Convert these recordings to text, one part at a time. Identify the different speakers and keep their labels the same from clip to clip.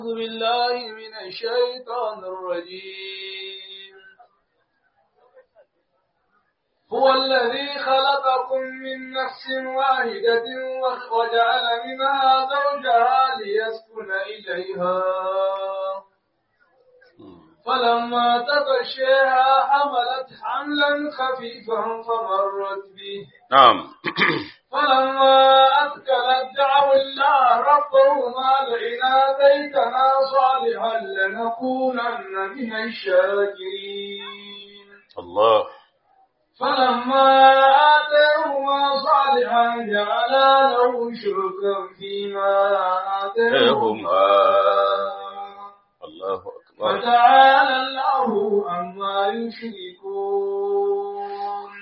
Speaker 1: أعوذ بالله من الشيطان الرجيم هو الذي خلقكم من نفس واحدة وجعل منها زوجها ليسكن إليها فلما تغشيها حملت حملا خفيفا فمرت به
Speaker 2: نعم
Speaker 1: فلما أثقلت دعوا الله ربهما لئن آتيتنا صالحا لنكونن من الشاكرين
Speaker 2: الله
Speaker 1: فلما آتاهما صالحا جعلا له شركا فيما آتاهما
Speaker 2: الله أكبر
Speaker 1: فتعالى الله عما يشركون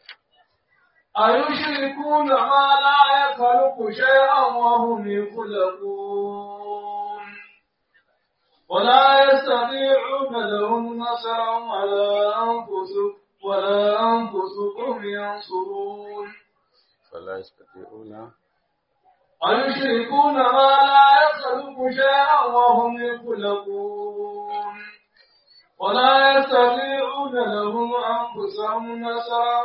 Speaker 1: أيشركون ما لا يخلق شيئا وهم يخلقون ولا يستطيعون لهم نصرا ولا أنفسهم ولا أنفسهم ينصرون
Speaker 2: فلا يستطيعون
Speaker 1: أيشركون ما لا يخلق شيئا وهم يخلقون ولا يستطيعون لهم أنفسهم نصرا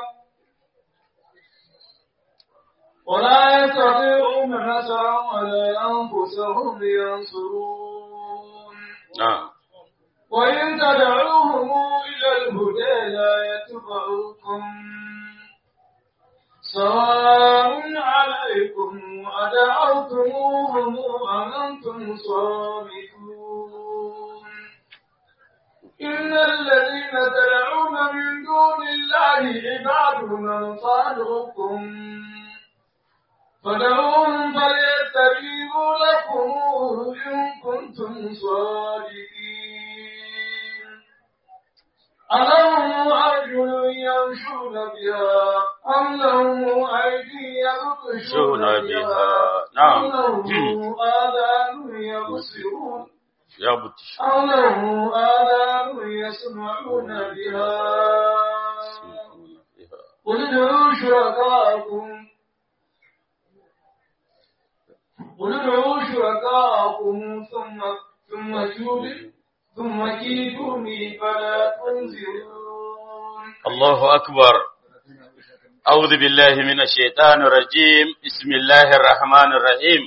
Speaker 1: ولا يستطيعون نصرا ولا أنفسهم ينصرون
Speaker 2: نعم
Speaker 1: وإن تدعوهم إلى الهدى لا يتبعوكم سواء عليكم أدعوتموهم أم أنتم صامتون إن الذين تدعون من دون الله عباد أمثالكم فدعوهم فليستجيبوا لكم إن كنتم صادقين ألهم أرجل يمشون بها أم لهم أيدي يبطشون
Speaker 2: يبطشون
Speaker 1: بها
Speaker 2: بها.
Speaker 1: أم
Speaker 2: نعم.
Speaker 1: لهم آذان يبصرون
Speaker 2: يا بطش
Speaker 1: أم لهم آذان يسمعون بها قل ادعوا شركاءكم قل ادعوا شركاءكم ثم ثم كيدوني ثم كيدوني فلا تنذرون
Speaker 2: الله أكبر أعوذ بالله من الشيطان الرجيم بسم الله الرحمن الرحيم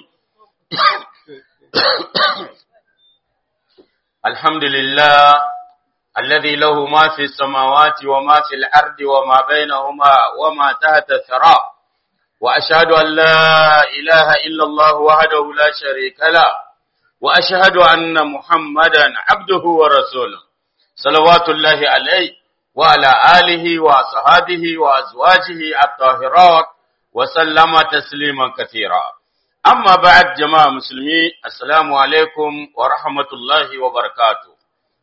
Speaker 2: الحمد لله الذي له ما في السماوات وما في الأرض وما بينهما وما تحت الثرى وأشهد أن لا إله إلا الله وحده لا شريك له وأشهد أن محمدا عبده ورسوله صلوات الله عليه وعلى آله وصحابه وأزواجه الطاهرات وسلم تسليما كثيرا أما بعد جماعة مسلمين السلام عليكم ورحمة الله وبركاته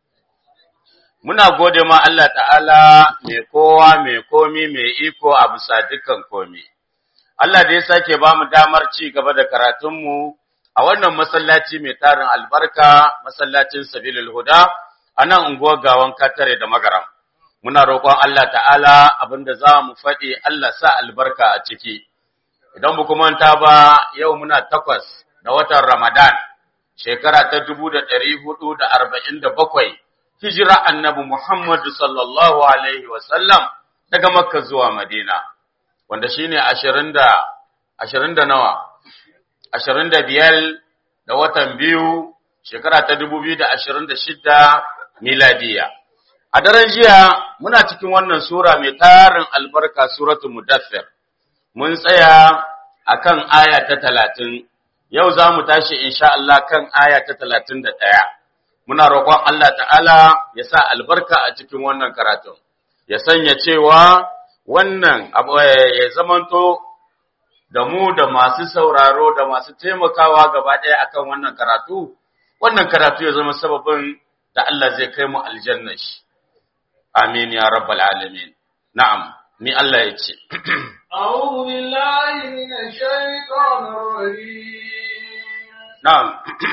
Speaker 2: Muna gode ma Allah ta'ala mai kowa mai komi mai iko a bisa dukkan komi. Allah da ya sake ba mu damar ci gaba da karatunmu a wannan masallaci mai tarin albarka, masallacin Sabilul Huda, a nan unguwar gawan katare da magaram. Muna roƙon Allah ta'ala abinda za mu faɗi Allah sa albarka a ciki. Idan ba manta ba yau muna takwas da watan Ramadan, shekara ta dubu da ɗari hudu da arba'in da bakwai, hijira annabi Muhammadu sallallahu Alaihi wasallam daga Makka zuwa Madina, wanda shi ne ashirin da, ashirin da nawa, ashirin da biyar da watan biyu, shekara ta dubu biyu da ashirin da shida miladiya. A daren jiya muna cikin wannan sura mai tarin albarka suratu Mudaffir. Mun tsaya a kan aya ta talatin, yau za mu tashi insha Allah kan aya ta talatin da ɗaya. Muna roƙon Allah ta'ala ya sa albarka a cikin wannan karatun, ya sanya cewa wannan abu ya zamanto da mu da masu sauraro da masu taimakawa gaba ɗaya akan wannan karatu, wannan karatu ya zama sababin da Allah zai kai mu aljanna shi. Amin ya rabbal alamin. Na'am, ni Allah ya ce.
Speaker 1: أعوذ بالله من الشيطان الرجيم
Speaker 2: Na'am.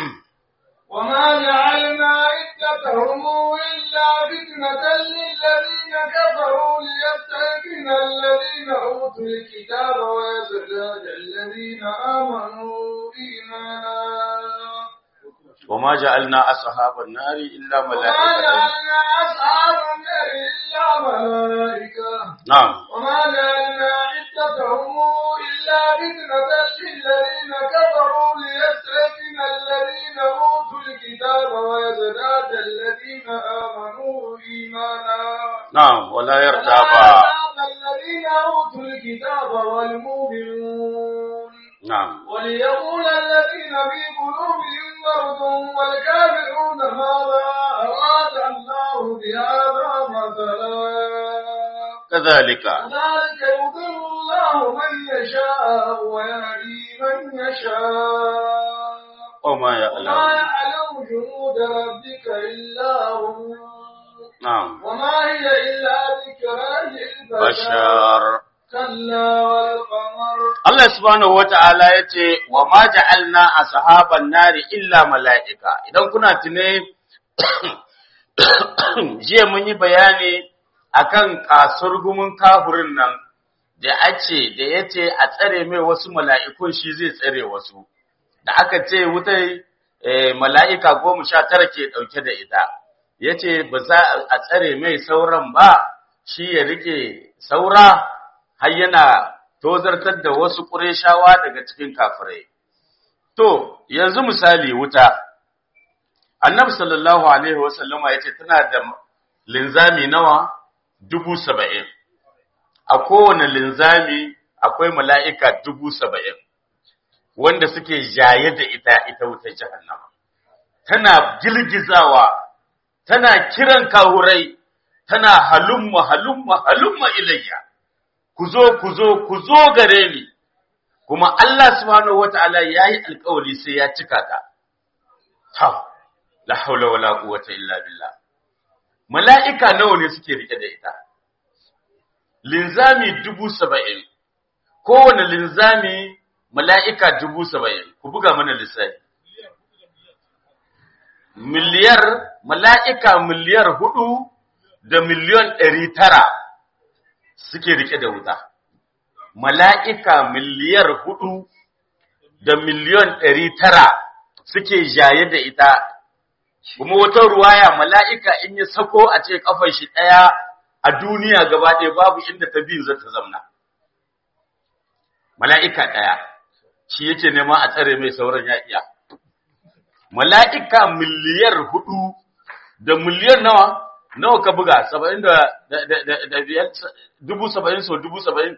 Speaker 1: وما جعلنا عدتهم إلا فتنة للذين كفروا ليستيقن الذين أوتوا الكتاب ويزداد الذين آمنوا إيمانا
Speaker 2: وما جعلنا أصحاب النار إلا
Speaker 1: وما
Speaker 2: ملائكة
Speaker 1: جعلنا أصحاب النار إلا ملائكة
Speaker 2: نعم
Speaker 1: وما جعلنا عدتهم إلا فتنة للذين كفروا ليستيقن الذين أوتوا الكتاب ويزداد الذين آمنوا إيمانا
Speaker 2: نعم ولا
Speaker 1: ولا
Speaker 2: يرتاب
Speaker 1: يرتاب الذين أوتوا الكتاب والمؤمنون
Speaker 2: نعم
Speaker 1: وليقول الذين في قلوبهم مرض والكافرون ماذا أراد الله بهذا مثلا
Speaker 2: كذلك
Speaker 1: كذلك يضل الله من يشاء ويهدي من يشاء
Speaker 2: وما
Speaker 1: وما
Speaker 2: يعلم
Speaker 1: يعلم جنود ربك إلا هو
Speaker 2: نعم
Speaker 1: وما هي إلا ذكرى للبشر
Speaker 2: بشر
Speaker 1: كلا والقمر
Speaker 2: Allah subhanahu wata'ala ya ce wa ma ja'alna ashaban nari illa mala'ika idan kuna tune jiya mun yi bayani akan kasurgumin kafurin nan da ace da yace a tsare mai wasu mala'ikun shi zai tsare wasu da aka ce wutai eh, mala'ika goma sha tara ke ɗauke da ita yace ba za a tsare mai sauran ba shi ya rike saura har yana tozartar da wasu ƙureshawa daga cikin kafirai. To, yanzu misali wuta, annabi sallallahu Alaihi wasallama ya ce tana da linzami nawa dubu saba'in, a kowane linzami akwai mala'ika dubu saba'in, wanda suke jaye da ita ita wutar jahannama. Tana girgizawa, tana kiran kahurai, tana halumma halumma halumma ilayya. ku zo ku zo ku zo gare ni kuma Allah subhanahu wataala yayi alƙawari sai ya cika ta ta la haula wala quwwata illa billah mala'ika nawa ne suke rike da ita linzami dubu saba'in kowane linzami mala'ika dubu saba'in ku buga mana lissafi miliyar mala'ika miliyar hudu da miliyon ɗari tara suke rike da wuta. Mala'ika miliyar hudu da miliyon ɗari tara suke jaye da ita, kuma wata ruwaya mala'ika in ya sako a ce ƙafar shi ɗaya a duniya gaba ɗaya babu inda ta biyu za ta zamna. Mala'ika ɗaya, shi yake nema a tsare mai sauran ya iya. Mala'ika miliyar hudu da miliyan nawa? nawa ka buga saba'in da da biyar dubu saba'in so dubu saba'in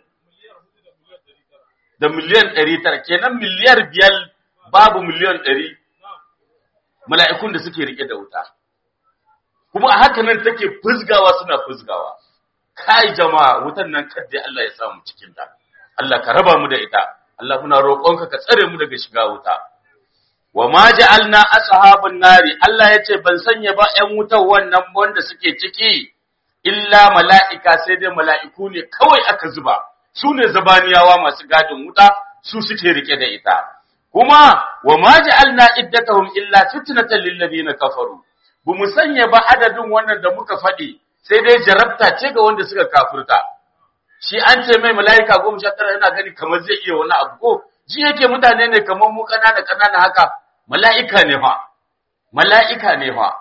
Speaker 2: da miliyan ɗari tara kenan miliyar biyar babu miliyan ɗari mala'ikun da suke rike da wuta kuma a haka nan take fuzgawa suna fuzgawa kai jama'a wutan nan kadda Allah ya samu cikin ta Allah ka raba mu da ita Allah muna roƙonka ka tsare mu daga shiga wuta wa ma ja'alna ashabun nari Allah yace ban sanya ba ƴan wutar wannan wanda suke ciki illa mala'ika sai dai mala'iku ne kawai aka zuba su ne zabaniyawa masu gadin wuta su suke rike da ita kuma wa ma ja'alna iddatahum illa fitnatan lil ladina kafaru bu mu sanya ba adadin wannan da muka faɗi sai dai jarabta ce ga wanda suka kafirta shi an ce mai mala'ika goma sha tara yana gani kamar zai iya wani abu ko ji yake mutane ne kamar mu kanana kanana haka mala'ika ne fa mala'ika ne fa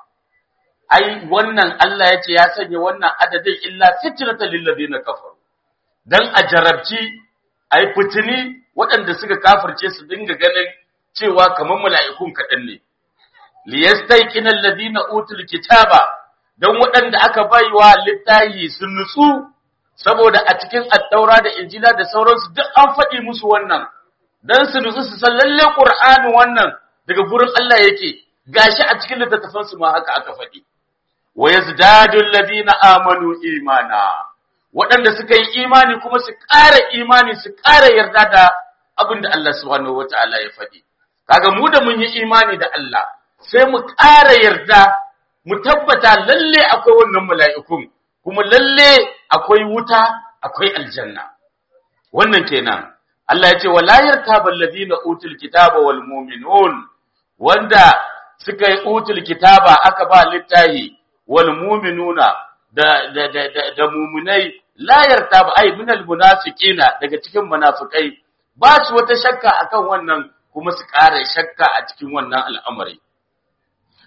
Speaker 2: ai wannan Allah ya ce ya sanya wannan adadin illa fitnatan lil ladina kafaru dan a jarabci ai fitini waɗanda suka kafirce su dinga ganin cewa kamar mala'ikun kaɗan ne liyastayqina alladhina utul kitaba dan waɗanda aka baiwa littahi sun nutsu saboda a cikin attaura da injila da sauransu duk an faɗi musu wannan dan su nutsu su san lalle qur'ani wannan daga gurin Allah yake gashi a cikin littattafan su ma haka aka faɗi wa yazdadu alladhina amanu imana waɗanda suka yi imani kuma su ƙara imani su ƙara yarda da abin da Allah subhanahu wataala ya faɗi kaga mu da mun yi imani da Allah sai mu ƙara yarda mu tabbata lalle akwai wannan mala'ikun kuma lalle akwai wuta akwai aljanna wannan kenan Allah ya ce wala yartabal ladina utul kitaba wal mu'minun wanda suka yi utul kitaba aka ba littahi wal mu'minuna da da da da, da mu'minai la yartaba ay minal munafiqina daga cikin munafikai ba su wata shakka akan wannan kuma su ƙara shakka a cikin wannan al'amari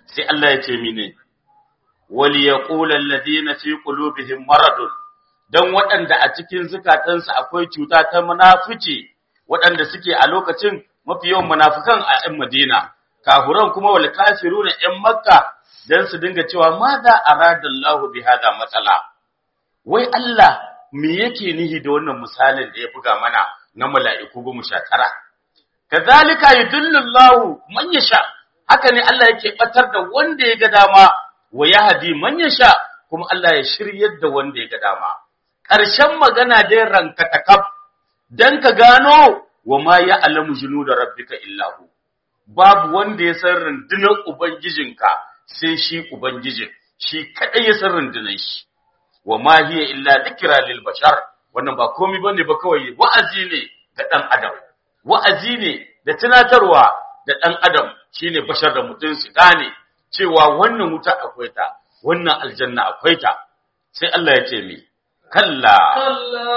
Speaker 2: sai Allah ya ce mine wal yaqulu alladhina fi qulubihim maradun dan waɗanda a cikin zukatansu akwai cuta ta munafici waɗanda suke a lokacin mafi yawan munafikan a ɗan Madina kafuran kuma wal kafiruna ɗan Makka dan su dinga cewa madha aradallahu bi hada matsala wai Allah me yake nihi da wannan misalin da ya buga mana na mala'iku goma sha tara kazalika yudillu Allahu man yasha haka ne Allah yake batar da wanda ya ga dama wa yahdi man yasha kuma Allah ya shiryar da wanda ya ga dama ƙarshen magana dai ranka takab dan ka gano wa ma ya'lamu junuda rabbika illa hu babu wanda ya san rundunar ubangijinka sai shi ubangijin shi kadai ya san rundunar shi wa ma hiya illa dhikra lil bashar wannan ba komai bane ba kawai wa'azi ne ga dan adam wa'azi ne da tunatarwa da dan adam shine bashar da mutum su gane cewa wannan wuta akwai ta wannan aljanna akwai ta sai Allah ya ce mi kalla
Speaker 1: كلا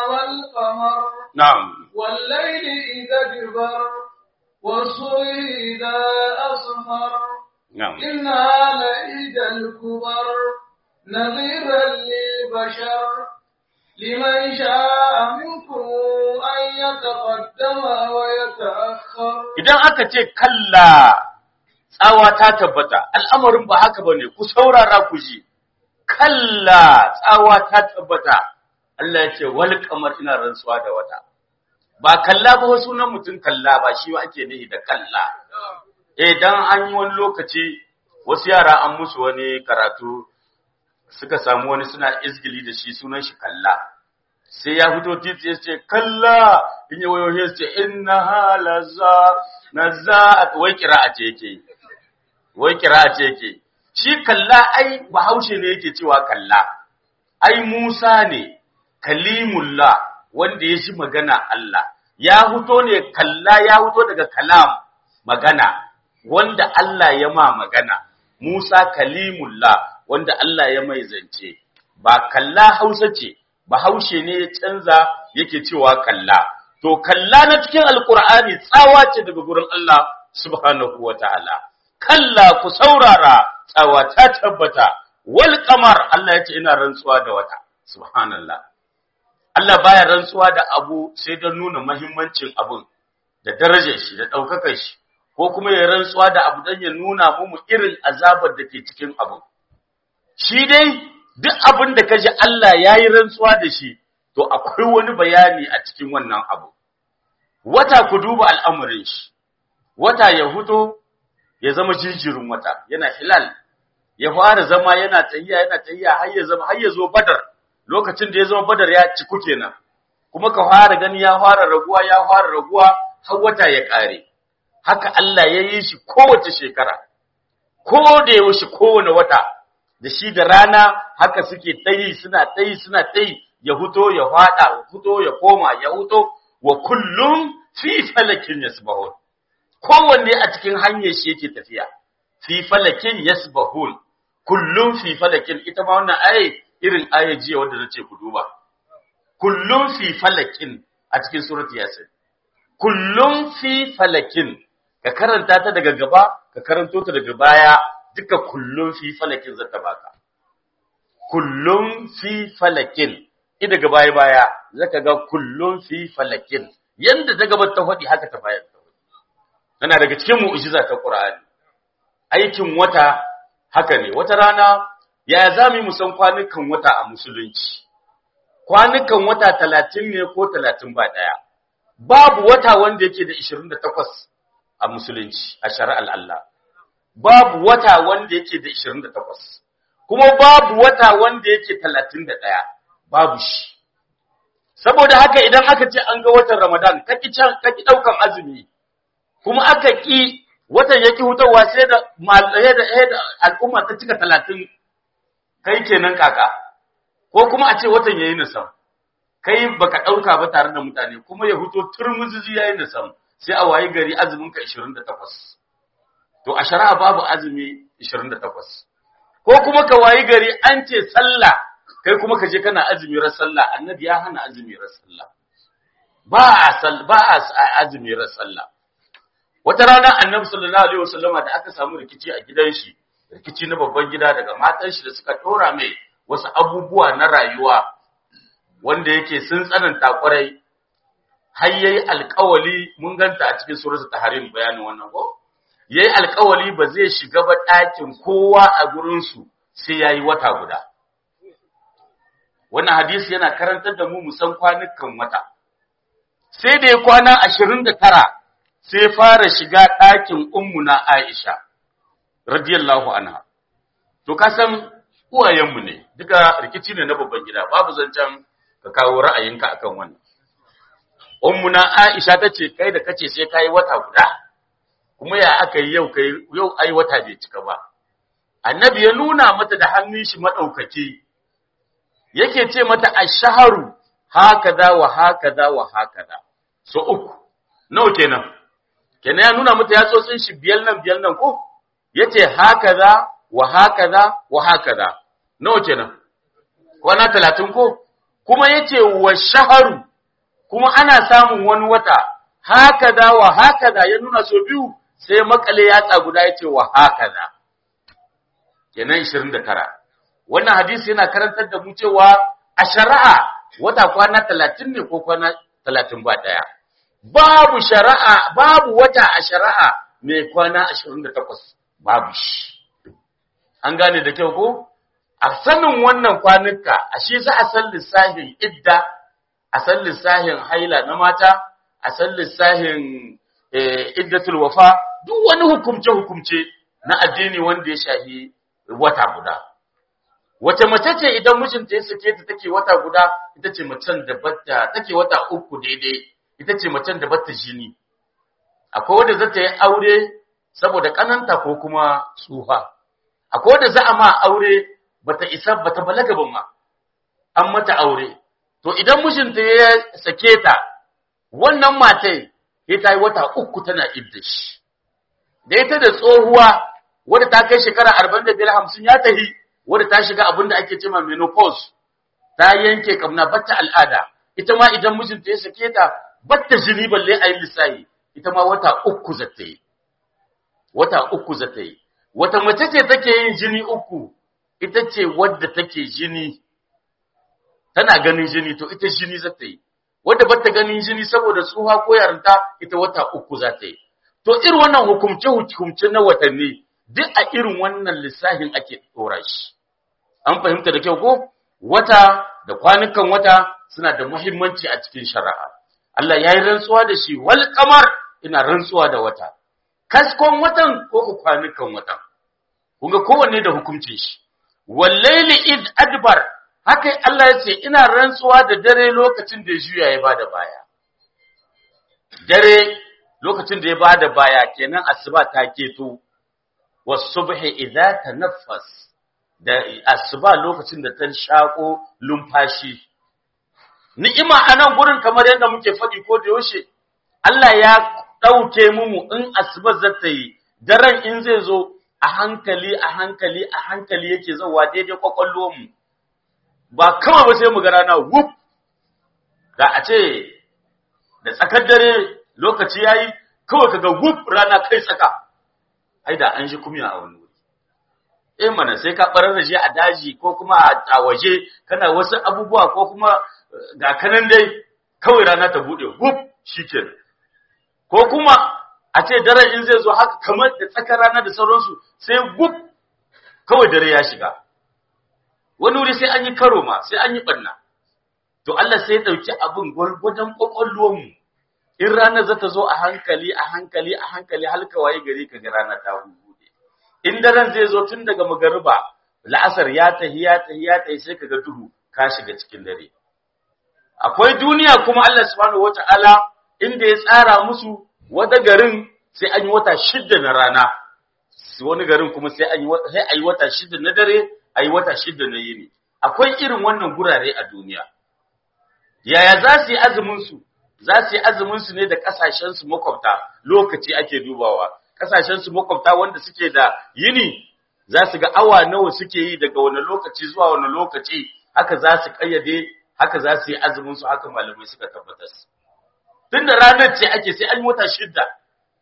Speaker 1: والقمر
Speaker 2: na'am
Speaker 1: والليل إذا دبر والصبح إذا أسمر
Speaker 2: na'am
Speaker 1: إنها لإحدى الكبر نظيرا للبشر لمن شاء منكم أن يتقدم ويتأخر
Speaker 2: idan aka ce kalla tsawa ta tabbata al'amarin ba haka bane ku saurara ku ji kalla tsawa ta tabbata Allah ya ce wal kamar ina rantsuwa da wata ba kalla ba wasu nan mutum kalla ba shi ake nihi da kalla eh dan an yi wani lokaci wasu yara an musu wani karatu suka samu wani suna izgili da shi sunan shi kalla sai ya fito titi ya ce kalla in yi wayo ya ce inna halaza naza wai kira'a ce yake wai kira'a ce yake shi kalla ai bahaushe ne yake cewa kalla ai Musa ne kalimullah wanda ya shi magana Allah ya fito ne kalla ya fito daga kalam magana wanda Allah ya ma magana Musa kalimullah wanda Allah ya mai zance ba kalla Hausa ce bahaushe ne ya canza yake cewa kalla to kalla na cikin alkur'ani tsawa ce daga gurin Allah subhanahu wataala kalla ku saurara tsawa ta tabbata wal qamar Allah ya ce ina rantsuwa da wata subhanallah Allah baya rantsuwa da abu sai don nuna mahimmancin abun da darajar shi da daukakar shi ko kuma ya rantsuwa da abu don ya nuna mu irin azabar da ke cikin abun shi dai duk abin da kaji Allah yayi rantsuwa da shi to akwai wani bayani a cikin wannan abu wata ku duba al'amarin shi wata ya huto ya zama jinjirin wata yana hilal ya fara zama yana tayyiya yana tayyiya har ya zama har ya zo badar lokacin da ya zama badar ya ciku kenan kuma ka fara gani ya fara raguwa ya fara raguwa har wata ya kare haka Allah ya yi shi kowace shekara ko da yaushe kowane wata da shi da rana haka suke tayi suna tayi suna tayi ya huto ya fada ya huto ya koma ya huto wa kullum fi falakin yasbahun kowanne a cikin hanyar shi yake tafiya fi falakin yasbahun kullum fi falakin ita ma wannan aye irin aye jiya wanda nace ku duba kullum fi falakin a cikin surati yasin kullum fi falakin ka karanta ta daga gaba ka karanto ta daga baya duka kullum fi falakin zata baka kullum fi falakin ida daga baya baya zaka ga kullum fi falakin yanda ta gaba ta faɗi haka ta bayar ta faɗi tana daga cikin mu'jiza ta Qur'ani aikin wata haka ne wata rana ya zamu mu san kwanukan wata a musulunci kwanukan wata 30 ne ko 30 ba daya babu wata wanda yake da 28 a musulunci a shari'ar Allah babu wata wanda yake da 28 kuma babu wata wanda yake 31 babu shi saboda haka idan aka ce an ga watan Ramadan kaki can kaki daukan azumi kuma aka ki watan yake hutawa sai da malaye da da al'umma ta cika 30 kai kenan kaka ko kuma a ce watan yayi nisam kai baka dauka ba tare da mutane kuma ya huto turmuzizi yayi nisam sai a wayi gari azumin ka 28 to a shari'a babu azumi 28 ko kuma ka wayi gari an ce sallah kai kuma ka je kana azumi ran sallah annabi ya hana azumi ran sallah ba a sal ba a azumi ran sallah wata rana annabi sallallahu alaihi wasallama da aka samu rikici a gidan shi rikici na babban gida daga matan shi da suka tora mai wasu abubuwa na rayuwa wanda yake sun tsananta kwarai har yayi alƙawali mun ganta a cikin suratul tahrim bayanin wannan ko yayi alƙawali ba zai shiga ba ɗakin kowa a gurin su sai yayi wata guda wannan hadisi yana karantar da mu musan kwanukan wata sai da ya kwana 29 sai fara shiga ɗakin ummuna Aisha radiyallahu anha to ka san uwayenmu ne duka rikici ne na babban gida babu zancen ka kawo ra'ayinka akan wannan ummuna Aisha tace kai da kace sai kai wata guda kuma ya aka yi yau kai yau ai wata bai cika ba annabi ya nuna mata da hannun shi madaukake yake ce mata ash-shahru hakaza wa hakaza wa hakaza so uku nawa kenan kenan ya nuna mata yatsotsin shi biyar nan biyar nan ko yace hakaza wa hakaza wa hakaza nawa kenan kwana 30 ko kuma yace wa shaharu kuma ana samun wani wata hakaza wa hakaza ya nuna so biyu sai makale yatsa guda yace wa hakaza kenan 29 wannan hadisi yana karantar da mu cewa a shari'a wata kwana 30 ne ko kwana 30 ba daya babu shari'a babu wata a shari'a mai kwana 28 babu shi an gane da kyau ko a sanin wannan kwanuka ashe za a san lissahin idda a san lissahin haila na mata a san lissahin iddatul wafa duk wani hukumce hukumce na addini wanda ya shahi wata guda wace mace ce idan mijinta ya sake ta take wata guda ita ce macen da batta take wata uku daidai ita ce macen da batta jini akwai wanda za ta yi aure saboda kananta ko kuma tsufa akwai wanda za a ma aure bata isa bata balaga ba ma an mata aure to idan mijinta ya sake ta wannan matai ya ta yi wata uku tana idda shi da ita da tsohuwa wadda ta kai shekara arba'in da biyar hamsin ya tahi wadda ta shiga abin da ake cema menopause ta yanke kamna batta al'ada ita ma idan mijinta ya sake ta batta jini balle a yi lissahi ita ma wata uku za ta yi wata uku za ta yi wata mace ce take yin jini uku ita ce wadda take jini tana ganin jini to ita jini za ta yi wadda bata ganin jini saboda tsuha ko yarinta ita wata uku za ta yi to irin wannan hukumce hukumce na watanni duk a irin wannan lissafin ake dora shi an fahimta da kyau ko wata da kwanukan wata suna da muhimmanci a cikin shari'a Allah ya yi rantsuwa da shi wal kamar ina rantsuwa da wata kaskon watan ko kwanukan watan kun ga kowanne da hukuncin shi wallaili id adbar haka Allah ya ce ina rantsuwa da dare lokacin da ya juya ya bada baya dare lokacin da ya bada baya kenan asuba ta keto wasubhi idza tanaffas da asuba lokacin da ta shako lumfashi ni'ima anan gurin kamar yadda muke faɗi ko da yaushe Allah ya ɗauke mu in asuba za ta yi daren in zai zo a hankali a hankali a hankali yake zauwa daidai kwakwallo mu ba kama ba sai mu ga rana wuf da a ce da tsakar dare lokaci yayi kawai kaga wuf rana kai tsaka ai da an shi kumya a wani wuri eh mana sai ka barar da shi a daji ko kuma a waje kana wasu abubuwa ko kuma ga kanan dai kawai rana ta bude wuf shikenan ko kuma a ce daren in zai zo haka kamar da tsakar rana da sauransu sai gub kawai dare ya shiga wani wuri sai an yi karo ma sai an yi ɓanna to Allah sai ya ɗauki abin gwargwadon ƙwaƙwalwarmu in ranar za ta zo a hankali a hankali a hankali halka waye gari ka ga rana ta hude in daren zai zo tun daga magariba la'asar ya tahi ya tahi ya tahi sai ka ga duhu ka shiga cikin dare akwai duniya kuma Allah subhanahu wata'ala inda ya tsara musu wata garin sai an yi wata shidda na rana wani garin kuma sai an yi sai ayi wata shidda na dare ayi wata shidda na yini akwai irin wannan gurare a duniya yaya za su yi azumin su za su yi azumin su ne da kasashen su makwabta lokaci ake dubawa kasashen su makwabta wanda suke da yini za su ga awa nawa suke yi daga wani lokaci zuwa wani lokaci haka za su kayyade haka za su yi azumin su haka malamai suka tabbatar tunda ranar ce ake sai an yi wata shidda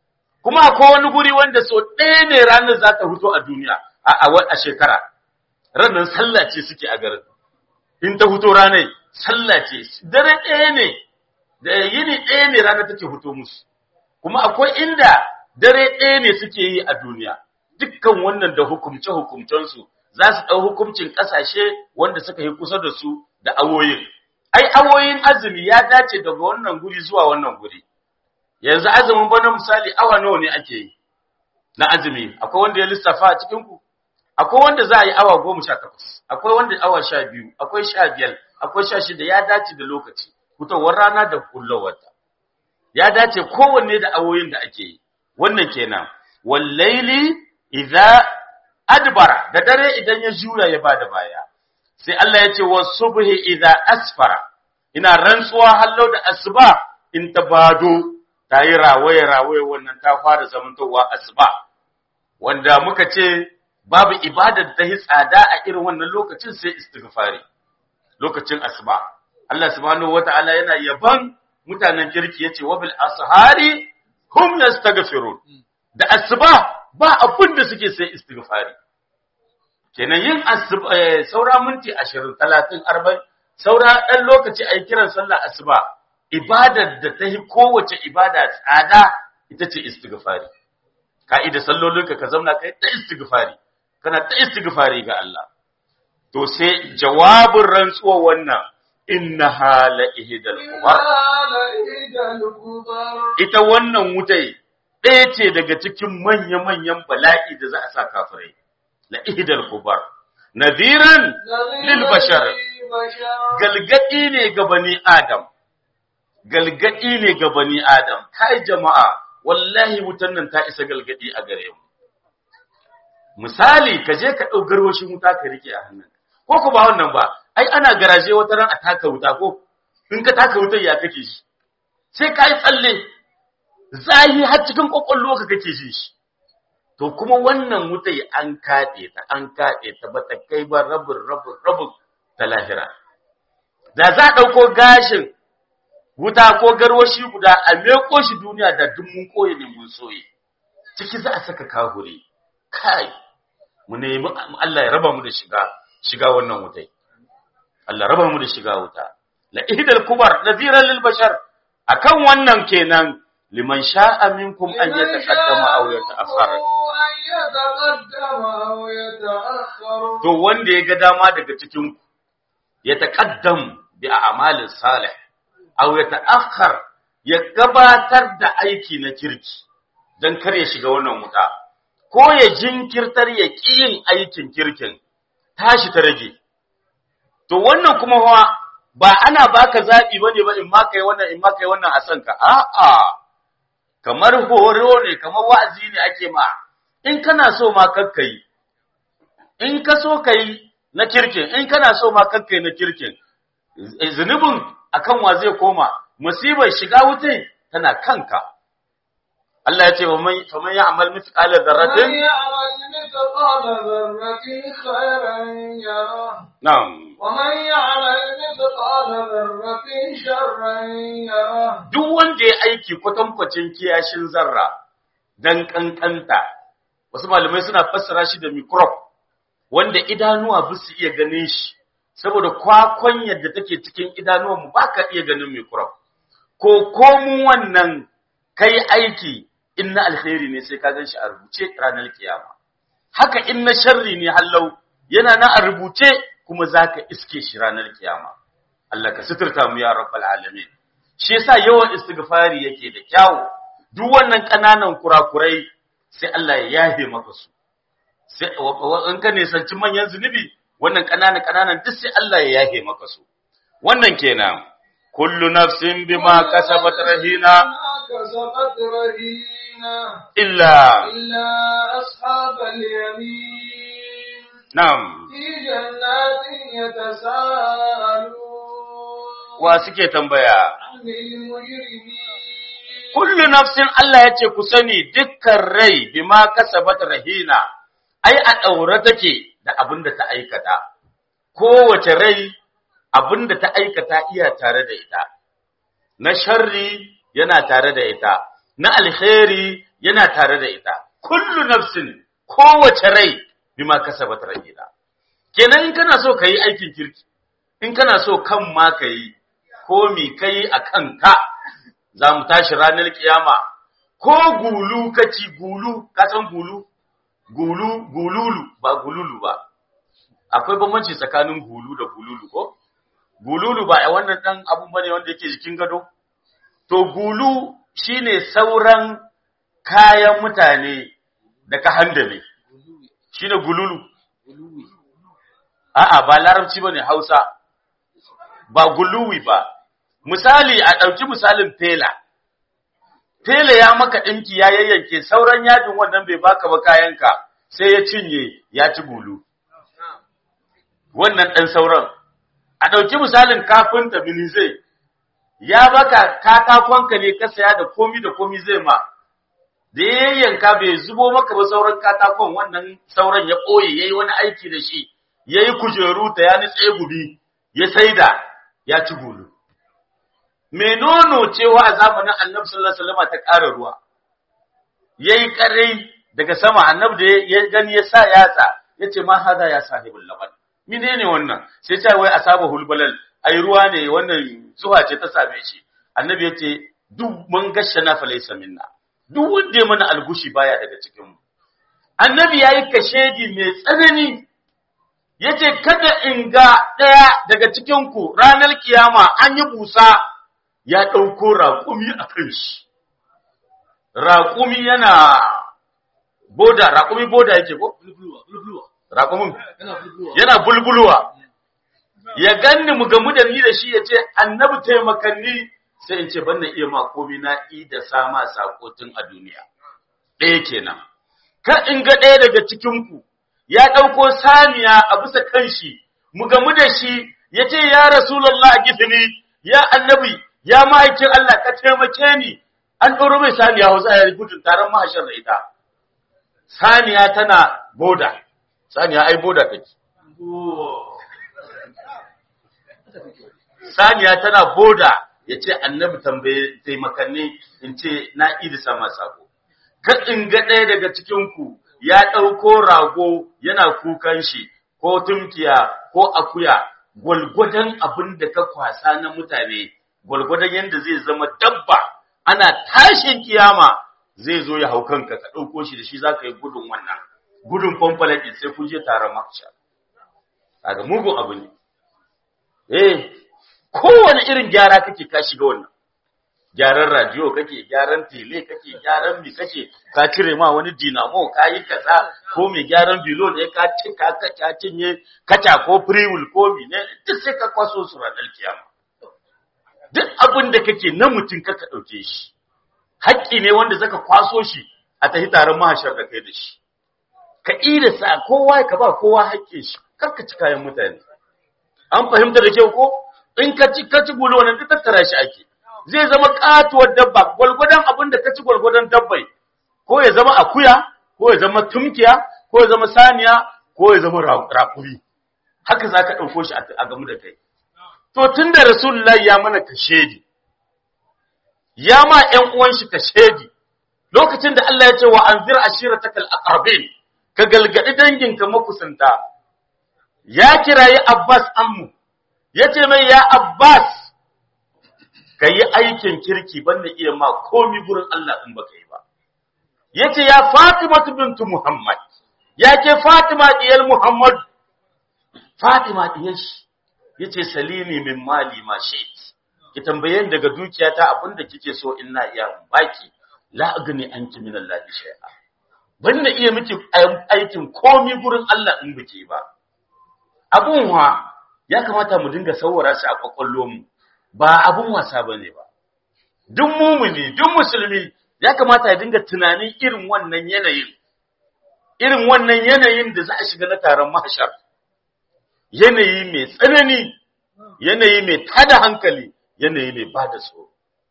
Speaker 2: kuma akwai wani guri wanda so ɗaya ne ranar za ta fito a duniya a a shekara ranar sallah ce suke a garin in ta fito ranar sallah ce dare ɗaya ne da yini ɗaya ne ranar take fito musu kuma akwai inda dare ɗaya ne suke yi a duniya dukkan wannan da hukumce hukumcensu za su ɗau hukuncin ƙasashe wanda suka yi kusa da su da awoyin ai awoyin azumi ya dace daga wannan guri zuwa wannan guri yanzu azumin bana misali awa nawa ne ake yi na azumi akwai wanda ya lissafa a cikin ku akwai wanda za a yi awa goma sha takwas akwai wanda awa sha biyu akwai sha biyar akwai sha shida ya dace da lokaci fitowar rana da kullowarta ya dace kowanne da awoyin da ake yi wannan kenan wallaili idza adbara da dare idan ya juya ya bada baya sai Allah ya ce wasubhi idza asfara ina rantsuwa hallo da asuba in ta bado ta yi rawaye rawaye wannan ta fara zamantowa asuba wanda muka ce babu ibada da ta yi tsada a irin wannan lokacin sai istighfari lokacin asuba Allah subhanahu wata'ala yana yaban mutanen kirki yace wabil ashari hum yastaghfirun da asuba ba abin da suke sai istighfari kenan yin asuba saura minti 20 30 40 saura dan lokaci ayi kiran sallar asuba ibadar da ta yi kowace ibada tsada ita ce istighfari ka'ida sallolinka ka zauna kai ta istighfari kana ta istighfari ga Allah to sai jawabin rantsuwa wannan innaha la ihdal kubar ita wannan wutai ɗaya ce daga cikin manya-manyan bala'i da za a sa kafirai la ihdal kubar nadiran lil bashar galgadi ne ga bani adam galgadi ne ga bani adam kai jama'a wallahi wutan nan ta isa galgadi a gare mu misali ka je ka ɗau garwashin wuta ka rike a hannun ko ku ba wannan ba ai ana garaje wata ran a taka wuta ko in ka taka wutar ya kake shi sai ka yi tsalle zahi har cikin kwakwallo ka kake shi shi to kuma wannan wuta an kaɗe ta an kaɗe ta ba ta kai ba rabin rabin rabin ta lahira da za a ɗauko gashin wuta ko garwashi guda a meko shi duniya da duk mun koye ne mun soye ciki za a saka kahure kai mu nemi Allah ya raba mu da shiga shiga wannan wutai Allah raba mu da shiga wuta la ihdal kubar nadhiran lil bashar akan wannan kenan liman sha'a minkum an yataqaddama aw yata'akhkhara to wanda ya ga dama daga cikin ku ya taqaddam bi a'malin salih aw yata'akhkhar ya gabatar da aiki na kirki dan kar ya shiga wannan wuta ko ya jinkirtar ya ƙi yin aikin kirkin tashi ta rage to wannan kuma fa ba ana baka zabi bane ba in ma kai wannan in ma kai wannan a sanka a'a kamar horo ne kamar wa'azi ne ake ma in kana so ma kakkai in ka so kai na kirkin in kana so ma kakkai na kirkin zunubin akan wa zai koma musibar shiga wutai tana kanka Allah ya ce wa man faman ya'mal mithqala dharratin na'am
Speaker 1: ومن يعمل مثقال ذرة شرا يره
Speaker 2: duk wanda ya aiki kwatankwacin kiyashin zarra dan kankanta wasu malamai suna fassara shi da microbe wanda idanuwa ba su iya ganin shi saboda kwakwan yadda take cikin idanuwan mu baka iya ganin microbe ko komun wannan kai aiki in na alkhairi ne sai ka gan shi a rubuce ranar kiyama haka in na sharri ne hallau yana na a rubuce kuma zaka iske shi ranar kiyama Allah ka suturta mu ya rabbal alamin shi yasa yawan istighfari yake da kyawu duk wannan kananan kurakurai sai Allah ya yafe maka su sai in ka nisanci manyan zunubi wannan kananan kananan duk sai Allah ya yafe maka su wannan kenan kullu nafsin bima kasabat rahina
Speaker 1: كسبت رهينة
Speaker 2: illa
Speaker 1: إلا أصحاب اليمين
Speaker 2: nam
Speaker 1: في جنات يتساءلون
Speaker 2: wa suke tambaya
Speaker 1: عن المجرمين
Speaker 2: kullu nafsin Allah ya ce ku sani dukkan rai bima kasabat rahina ai a daure take da abin da ta aikata kowace rai abin da ta aikata iya tare da ita na sharri yana tare da ita na alkhairi yana tare da ita kullu nafsin kowace rai bima kasabat rahina kenan in kana so kai aikin kirki in kana so kan ma kai ko mi kai a kanka za mu tashi ranar kiyama ko gulu kaci gulu ka san gulu gulu gululu ba gululu ba akwai bambanci tsakanin gulu da gululu ko gululu ba a wannan dan abun bane wanda yake jikin gado to gulu shine sauran kayan mutane da ka handame shine gululu a'a ba larabci bane Hausa ba guluwi ba misali a dauki misalin tela tela ya maka dinki ya yayyanke sauran yadin wannan bai baka ba kayanka sai ya cinye ya ci gulu wannan dan sauran a dauki misalin kafinta zai ya baka katakonka ne ka saya da komi da komi zai ma da yayyanka bai zubo maka ba sauran katakon wannan sauran ya ɓoye yayi wani aiki da shi yayi kujeru ta ya nitse gubi ya saida ya ci gulu me nono cewa a zamanin annabi sallallahu alaihi wasallam ta ƙara ruwa yayi karai daga sama annabi da ya gani ya sa yatsa yace ma hada ya sahibul laban menene wannan sai ta wai asaba hulbalal ai ruwa ne wannan zuwa ce ta same shi annabi yace duk mun gashana fa laysa minna duk wanda ya mana algushi baya daga cikin mu annabi yayi kashedi mai tsanani yace kada in ga daya daga cikin ku ranar kiyama an yi busa ya dauko raƙumi a kan shi raƙumi yana boda raƙumi boda yake ko raƙumin yana bulbulwa ya ganni mu gamu da ni da shi ya ce annabi taimakanni sai in ce ban na iya ma komai na i da sama sakotin a duniya ɗaya kenan ka in ga ɗaya daga cikinku ya ɗauko saniya a bisa kanshi mu gamu da shi ya ce ya rasulallah a gifini ya annabi ya ma'aikin Allah ka taimake ni an ɗoro mai saniya hausa ya gudun taron mahashar da ita saniya tana boda saniya ai boda take saniya tana boda ya ce annabi tambaye taimakanni in ce na idi sama sako ka in ga ɗaya daga cikinku ya ɗauko rago yana kukan shi ko tumkiya ko akuya gwalgwadon abin da ka kwasa na mutane gwalgwadon yadda zai zama dabba ana tashin kiyama zai zo ya hau kanka ka ɗauko shi da shi za ka yi gudun wannan gudun kwamfalakin sai kun je taron makshar kaga mugun abu ne eh kowane irin gyara kake ka shiga wannan gyaran radio kake gyaran tele kake gyaran mi kake ka cire ma wani dinamo ka yi kaza ko mai gyaran bilo ne ka ci ka ka cinye kaca ko freewheel ko mi ne duk sai ka kwaso su ranar kiyama duk abin da kake na mutum ka ɗauke shi haƙƙi ne wanda zaka kwaso shi a tafi taron mahashar da kai da shi ka ida sa kowa ka ba kowa haƙƙin shi kar ka ci kayan mutane an fahimta da kyau ko in ka ci ka ci gulo wannan duk tattara shi ake zai zama katuwar dabba gwalgwadon abin da ka ci gwalgwadon dabbai ko ya zama akuya ko ya zama tumkiya ko ya zama saniya ko ya zama rakuri haka za ka ɗauko shi a gamu da kai to tun da rasulullahi ya mana kashedi ya ma ƴan uwan shi kashedi lokacin da Allah ya ce wa anzir ashiratakal aqrabin ka galgadi danginka makusanta ya kirayi Abbas ammu yace mai ya Abbas kayi aikin kirki banda iya ma komi gurin Allah in baka yi ba yace ya Fatima bintu Muhammad yake Fatima diyar Muhammad Fatima diyar shi yace salini min mali ma shayt ki tambaye daga dukiyata abinda kike so in na iya baki la agni anki min Allah shay'a banda iya miki aikin komi gurin Allah in bake ba abun wa ya kamata mu dinga saurara shi a kwakwallo mu ba abun wasa bane ba duk mumuni duk musulmi ya kamata ya dinga tunanin irin wannan yanayin irin wannan yanayin da za a shiga na taron mahashar yanayi mai tsanani yanayi mai tada hankali yanayi mai bada tsoro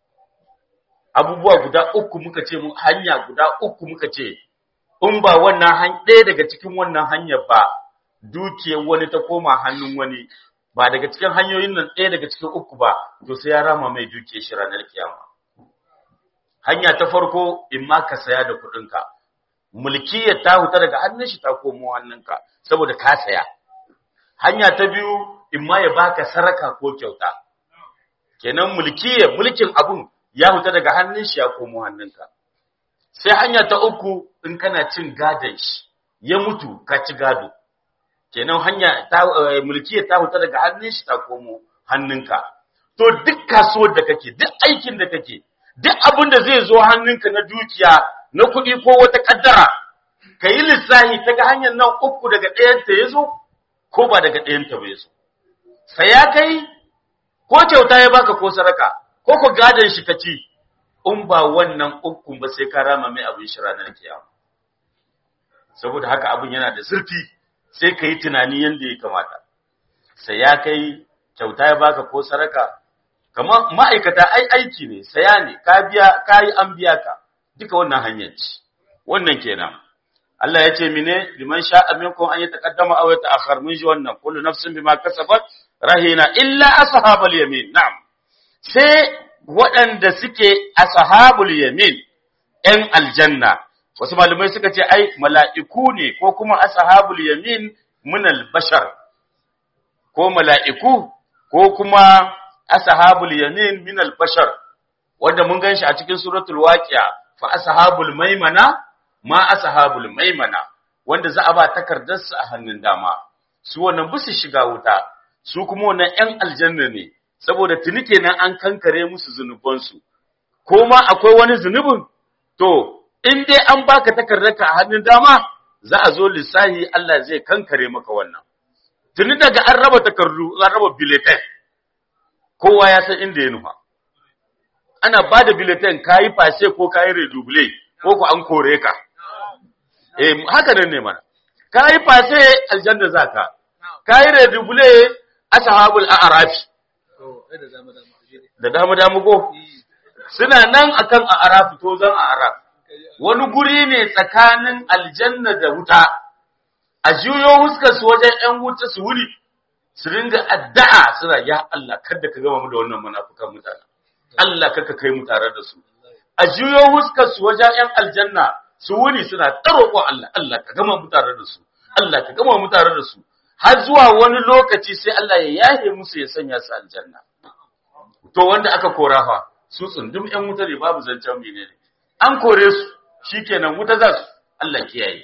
Speaker 2: abubuwa guda uku muka ce mu hanya guda uku muka ce in ba wannan ɗaya daga cikin wannan hanyar ba dukiyar wani ta koma hannun wani ba daga cikin hanyoyin nan ɗaya daga cikin uku ba to sai ya rama mai dukiyar shi ranar kiyama hanya ta farko in ma ka saya da kuɗinka mulkiyar ta huta daga hannun shi ta komo hannunka saboda ka saya hanya ta biyu in ma ya baka saraka ko kyauta kenan mulkiyar mulkin abun ya huta daga hannun shi ya komo hannunka sai hanya ta uku in kana cin gadon shi ya mutu ka ci gado kenan hanya ta mulkiyar ta huta daga hannun shi ta komo hannunka to duk kasuwar da kake duk aikin da kake duk abin da zai zo hannunka na dukiya na kuɗi ko wata kaddara ka yi lissahi ta ga hanyar nan uku daga ɗayanta ya zo ko ba daga ɗayanta ba ya zo saya kai ko kyauta ya baka ko saraka ko ku gadon shi ka ci in ba wannan ukun ba sai ka rama mai abin shi ranar kiyama saboda haka abin yana da zurfi sai ka yi tunani yadda ya kamata sai ya kai kyauta ya baka ko saraka kamar ma'aikata ai aiki ne saya ne ka biya ka yi an biya ka duka wannan hanyar ci wannan kenan Allah ya ce mine liman sha'a minkum an yataqaddama aw yata'akhkhar mun ji wannan kullu nafsin bima kasabat rahina illa ashabul yamin na'am sai waɗanda suke ashabul yamin ‘yan aljanna, wasu malamai suka ce, ai, mala'iku ne ko kuma ashabul yamin munal bashar, ko mala'iku ko kuma ashabul yamin minal bashar, wanda mun gan shi a cikin suratul waƙiya, fa ashabul maimana, ma ashabul maimana, wanda za a ba takardarsu a hannun dama, su wannan bisu shiga wuta, su kuma wannan ‘yan aljanna ne, saboda tuni kenan an kankare musu zunubansu, ko ma akwai wani zunubin, to, in dai an baka takardarka a hannun dama, za a zo lissahi Allah zai kankare maka wannan. Tuni daga an raba takardu, an raba biletai, kowa ya san inda ya nufa. Ana ba da biletai ka yi fashe ko ka yi redubule, ko ku an kore ka. Eh, haka nan ne mana. Ka yi fashe aljanna za ka, ka yi redubule ashabul a'arafi. da dama dama ko suna nan akan a'raf to zan a'raf wani guri ne tsakanin aljanna da wuta a juyo huskar su wajen ƴan wuta su wuri su ringa addu'a suna ya Allah kada ka gama mu da wannan munafukan mutane Allah kaka kai mu tare da su a juyo huskar su wajen ƴan aljanna su wuri suna taroko Allah Allah ka gama mu tare da su Allah ka gama mu tare da su har zuwa wani lokaci sai Allah ya yahe musu ya sanya su aljanna to wanda aka kora fa su tsundum ƴan wuta ne babu zancen menene an kore su shikenan wuta za su Allah kiyaye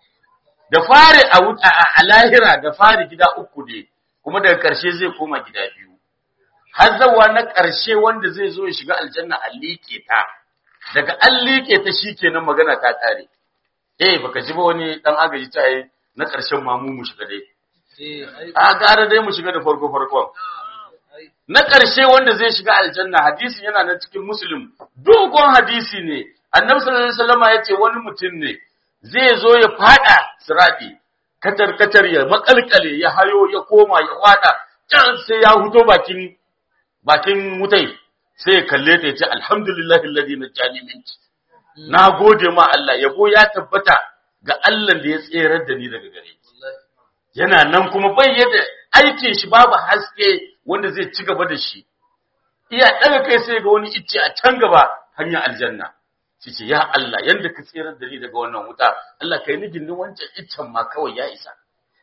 Speaker 2: da fari a wuta a lahira da fari gida uku ne kuma daga ƙarshe zai koma gida biyu har zawa na ƙarshe wanda zai zo ya shiga aljanna a liƙe ta daga an liƙe ta shikenan magana ta kare eh baka ji ba wani dan agaji ta yi na ƙarshen mamu mu shiga dai a gara dai mu shiga da farko farkon na ƙarshe wanda zai shiga aljanna hadisi yana na cikin muslim dogon hadisi ne annabi sallallahu alaihi wasallam ya ce wani mutum ne zai zo ya fada sirati katar katar ya makalkale ya hayo ya koma ya wada can sai ya huto bakin bakin wutai sai ya kalle ta ya ce alhamdulillahi alladhi najani minki na gode ma Allah yabo ya tabbata ga Allah da ya tserar da ni daga gare yana nan kuma bai yadda aikin shi babu haske wanda zai ci gaba da shi iya daga kai sai ga wani icce a can gaba hanyar aljanna shi ce ya Allah yanda ka tsirar da ni daga wannan wuta Allah kai ni gindin wancan iccen ma kawai ya isa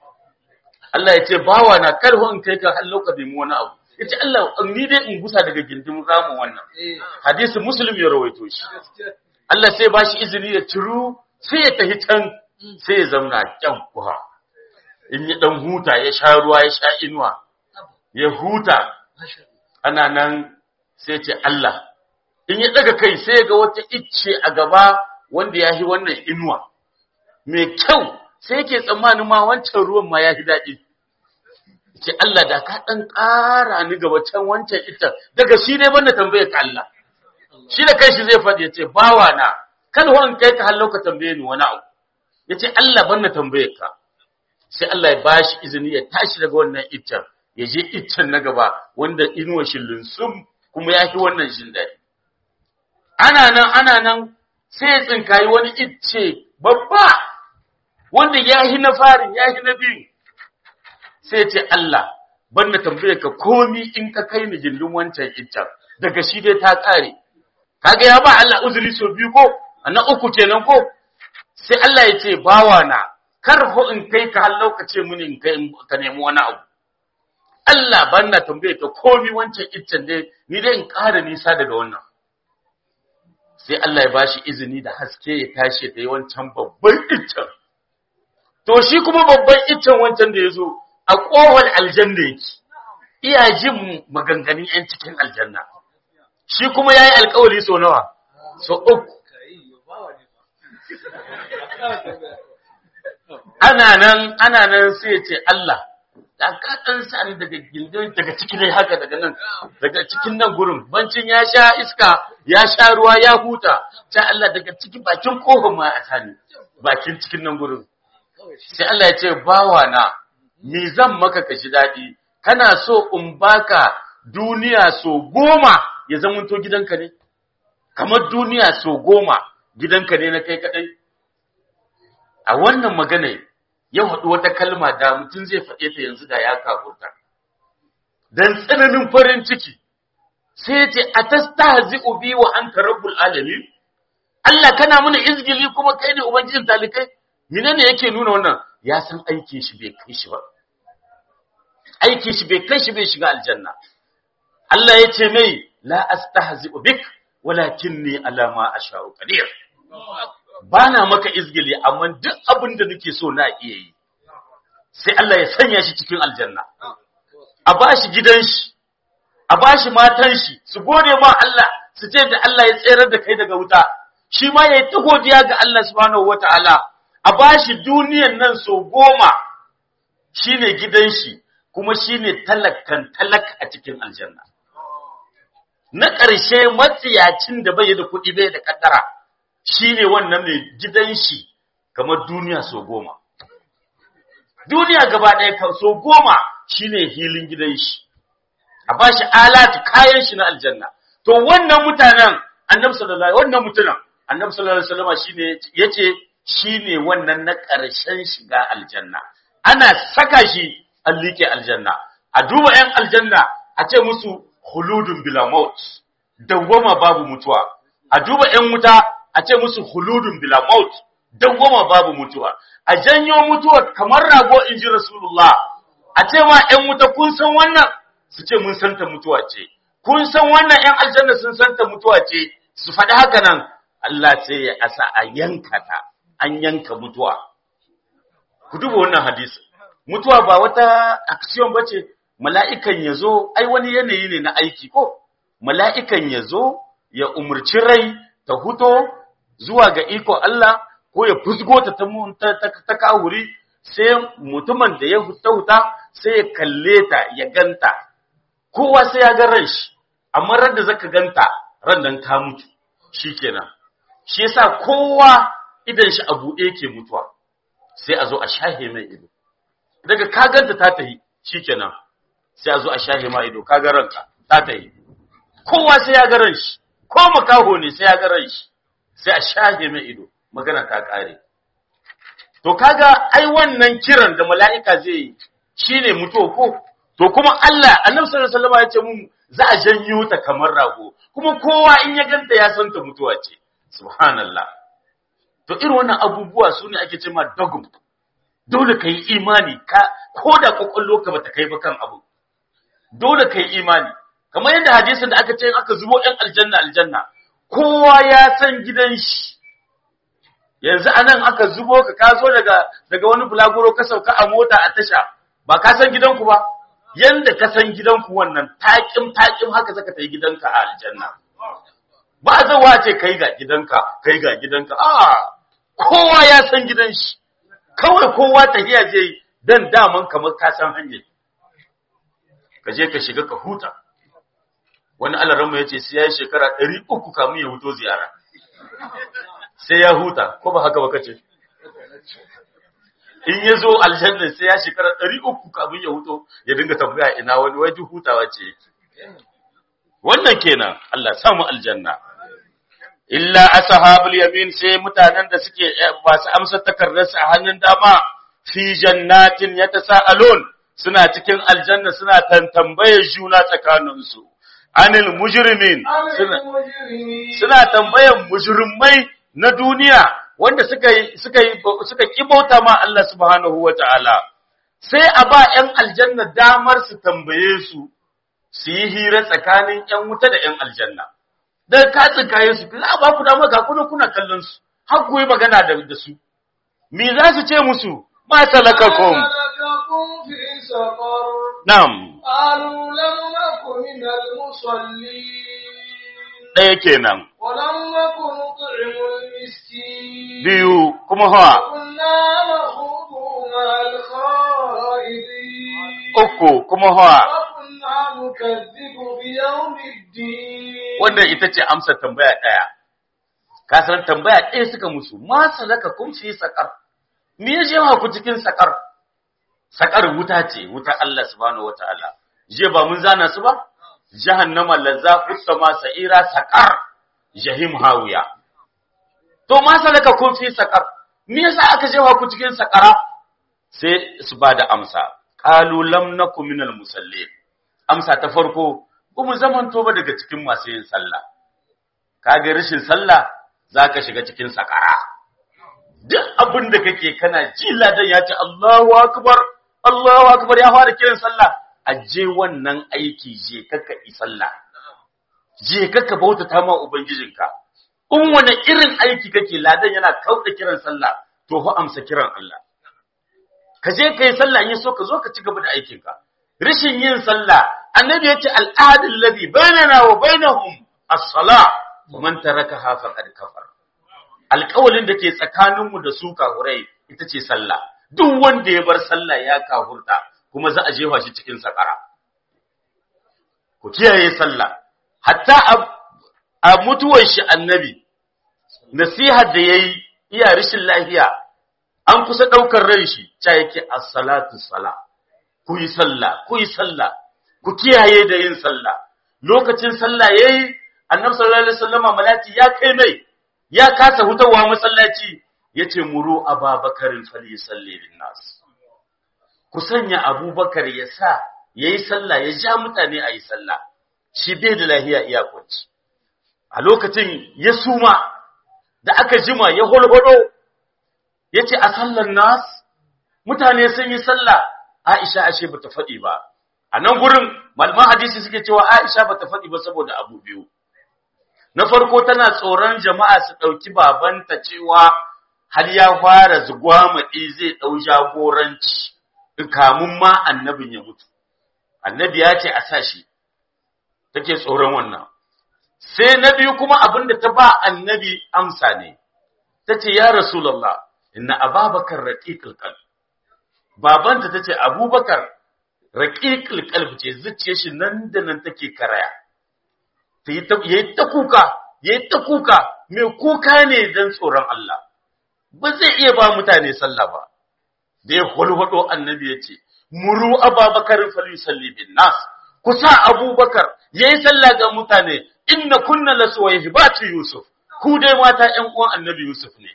Speaker 2: Allah ya ce bawa na karho in kai ka har lokacin wani abu yace Allah ni dai in gusa daga gindin ramin wannan hadisi muslim ya rawaito shi Allah sai ba shi izini ya ciru sai ya tafi can sai ya zauna kyan kuha in ya dan huta ya sha ruwa ya sha inuwa ya huta ana nan sai ce Allah in ya daga kai sai ga wata icce a gaba wanda ya yi wannan inuwa mai kyau sai yake tsammanin ma wancan ruwan ma ya fi daɗi ce Allah da ka ɗan ƙara ni gaba can wancan ita daga shi dai banda tambaye ka Allah shi da kai shi zai faɗi ya ce bawa na kan wan kai ka hallo ka tambaye ni wani abu ya ce Allah banda tambaye ka sai Allah ya bashi izini ya tashi daga wannan iccen ya je iccen na gaba wanda inuwa shi linsum kuma ya fi wannan jin daɗi ana nan ana nan sai ya tsinkayi wani icce babba wanda ya yi na farin ya yi na biyu sai ce Allah ban na tambaye ka komi in ka kai ni gindin wancan iccen daga shi dai ta ƙare kaga ya ba Allah uzuri so biyu ko na uku kenan ko sai Allah ya ce bawa na kar ho in kai ka har lokaci muni in kai ka nemi wani abu Allah ban na tambaye ka komi wancan iccen dai ni dai in ƙara nisa daga wannan sai Allah ya bashi izini da haske ya tashi da wancan babban iccen to shi kuma babban iccen wancan da ya zo a ƙofar aljanna yake iya jin maganganun 'yan cikin aljanna shi kuma ya yi alkawari so nawa so uku ana nan ana nan sai ya ce Allah da ka ɗan sani daga gindin daga ciki dai haka daga nan daga cikin nan gurin bancin ya sha iska ya sha ruwa ya huta sai Allah daga ciki bakin kofar ma a sani bakin cikin nan gurin sai Allah ya ce bawa na me zan maka ka ji daɗi kana so in baka duniya so goma ya zamanto gidanka ne kamar duniya so goma gidanka ne na kai kaɗai a wannan magana ya haɗu wata kalma da mutum zai faɗe ta yanzu da ya kafurta dan tsananin farin ciki sai ya ce atastahzi'u bi wa anta rabbul alamin Allah kana mana izgili kuma kai ne ubangijin talikai menene yake nuna wannan ya san aikin shi bai kai shi ba aikin shi bai kai shi bai shiga aljanna Allah ya ce mai la astahzi'u bik walakinni ala ma asha'u qadir bana maka izgili amma duk abin da nake so na iya yi sai Allah ya sanya shi cikin aljanna a bashi gidan shi a bashi matan shi su gode ma Allah su ce da Allah ya tsere da kai daga wuta shi ma yayi ta godiya ga Allah subhanahu wataala a bashi duniyan nan so goma shine gidan shi kuma shine talakkan talak a cikin aljanna na ƙarshe matsiyacin da bai da kuɗi bai da kaddara shine wannan mai gidan shi kamar duniya so goma duniya gaba ɗaya kan so goma shine hilin gidan shi a bashi alatu kayan shi na aljanna to wannan mutanen annabi sallallahu alaihi wannan mutanen annabi sallallahu alaihi wasallam shine yace shine wannan na ƙarshen shiga aljanna ana saka shi an liƙe aljanna a duba 'yan aljanna a ce musu huludun bila maut dawwama babu mutuwa a duba 'yan wuta a ce musu huludun bila maut dawwama babu mutuwa a janyo mutuwa kamar rago in ji rasulullah a ce ma 'yan wuta kun san wannan su ce mun santa mutuwa ce kun san wannan 'yan aljanna sun santa mutuwa ce su faɗi haka nan Allah sai ya asa a yanka ta an yanka mutuwa ku duba wannan hadisi mutuwa ba wata action bace mala'ikan yazo ai wani yanayi ne na aiki ko mala'ikan yazo ya umurci rai ta huto zuwa ga iko Allah ko ya fusgo ta ta, ta, ta kawuri sai mutumin da ya huta huta sai ya kalle ta ya ganta kowa sai ya ga ran shi amma ran da zaka ganta ran dan ka mutu shikenan shi yasa kowa idan shi a buɗe yake mutuwa sai a zo a shahe mai ido daga ka ganta ta tahi shikenan sai a zo a shahe ma ido ka ga ranka ta tahi kowa sai ya ga ran shi ko makaho ne sai ya ga ran shi sai a shahe mai ido magana ta kare to kaga ai wannan kiran da mala'ika zai yi shine mutuwa ko to kuma Allah annabi sallallahu alaihi wasallam ya ce mun za a janyo ta kamar rago kuma kowa in ya ganta ya san ta mutuwa ce subhanallah to irin wannan abubuwa su ne ake cewa dogum dole ka yi imani ka ko da kwakwallo ka bata kai ba kan abu dole ka yi imani kamar yadda hadisin da aka ce in aka zubo ɗan aljanna aljanna kowa ya san gidan shi yanzu anan aka zubo ka ka zo daga daga wani bulaguro ka sauka a mota a tasha ba ka san gidanku ba yanda ka san gidanku wannan taƙim taƙim haka zaka ta yi gidanka a aljanna ba zawa ce kai ga gidanka kai ga gidanka a kowa ya san gidan shi kawai kowa tafiya zai dan daman kamar ka san hanyar ka je ka shiga ka huta wani alaranmu ya ce sai ya yi shekara ɗari uku kamun ya huto ziyara sai ya huta ko ba haka ba kace in ya zo aljanna sai ya shekara ɗari uku kamun ya huto ya dinga tambaya ina wani wajen hutawa ce yake wannan kenan Allah samu aljanna illa ashabul yamin sai mutanen da suke masu amsa takardarsu a hannun dama fi jannatin yatasaalun suna cikin aljanna suna tantambayar juna tsakaninsu anil mujrimin
Speaker 1: عن
Speaker 2: suna
Speaker 1: المجرمين
Speaker 2: suna tambayan mujrimai na duniya wanda suka yi suka yi suka kibauta ma Allah subhanahu wataala sai a ba ƴan aljanna damar su tambaye su su yi hira tsakanin ƴan wuta da ƴan aljanna dan ka tsinkaye su za a ba ku damar ga kuna kuna kallon su har ku yi magana da da su me za su ce musu ma salakakum
Speaker 1: ما سلككم في سقر
Speaker 2: na'am
Speaker 1: قالوا لم نك من المصلين
Speaker 2: ɗaya kenan
Speaker 1: ولم نك نطعم المسكين
Speaker 2: biyu kuma hawa
Speaker 1: وكنا نخوض مع الخائضين
Speaker 2: uku kuma hawa
Speaker 1: وكنا نكذب بيوم الدين
Speaker 2: wanda ita ce amsa tambaya ɗaya. Ka san tambaya ɗaya suka musu, ma salaka kun fi sakar. Me ya jewa ku cikin sakar? Sakar wuta ce, wuta Allah subhanahu wataala. Je ba mun zana su ba? Jahannama lazza ma sa'ira sakar jahim hawiya. To ma salaka kun fi sakar. Me yasa aka jewa ku cikin sakara? Sai su ba da amsa. Qalu lam nakum minal musallin. Amsa ta farko, ba mu zamanto ba daga cikin masu yin sallah. Kaga rashin sallah za ka shiga cikin sakara. Duk abin da kake kana ji ladan ya ce Allahu akbar, Allahu akbar ya fara kiran sallah. Aje wannan aiki je kaka yi sallah. Je kaka bautata ma ubangijinka. In wani irin aiki kake ladan yana kauda kiran sallah, to fa amsa kiran Allah. Ka je ka yi sallah in so ka zo ka ci gaba da aikinka. Rashin yin sallah annabi yace al'adul ladhi bainana wa bainahum as-salah wa man tarakaha faqad kafar alƙawalin da ke tsakaninmu da su kahurai ita ce sallah duk wanda ya bar sallah ya kahurta kuma za a jefa shi cikin sakara ku kiyaye sallah hatta a mutuwar shi annabi nasihar da yayi iya rishin lafiya an kusa daukar ran shi cha yake as-salatu salah ku yi sallah ku yi sallah ku kiyaye da yin sallah lokacin sallah yayi annabi sallallahu alaihi wasallama malati ya kai mai ya kasa hutawa masallaci yace muru ababakarin fali salli lin nas ku sanya abubakar ya sa yayi sallah ya ja mutane ayi sallah shi bai da lahiya iya kunci a lokacin ya suma da aka jima ya holhodo yace a sallan nas mutane sun yi sallah Aisha ashe bata faɗi ba a nan gurin malaman hadisi suke cewa Aisha bata faɗi ba saboda abu biyu na farko tana tsoron jama'a su ɗauki babanta cewa har ya fara zugwamaɗi zai ɗau jagoranci kamun ma annabin ya mutu annabi ya ce a sa shi take tsoron wannan sai na biyu kuma abin da ta ba annabi amsa ne ta ce ya rasulallah inna ababakar raqiqul qalb babanta ta ce abubakar raƙiƙil ƙalbi ce zuciya shi nan da nan take karaya ta yi ta kuka ya yi ta kuka mai kuka ne don tsoron Allah ba zai iya ba mutane sallah ba da ya hulhudo annabi ya ce muru ababakar fali salli bin nas ku sa abubakar ya yi sallah ga mutane inna kunna lasuwa hibatu yusuf ku dai mata ƴan uwan annabi yusuf ne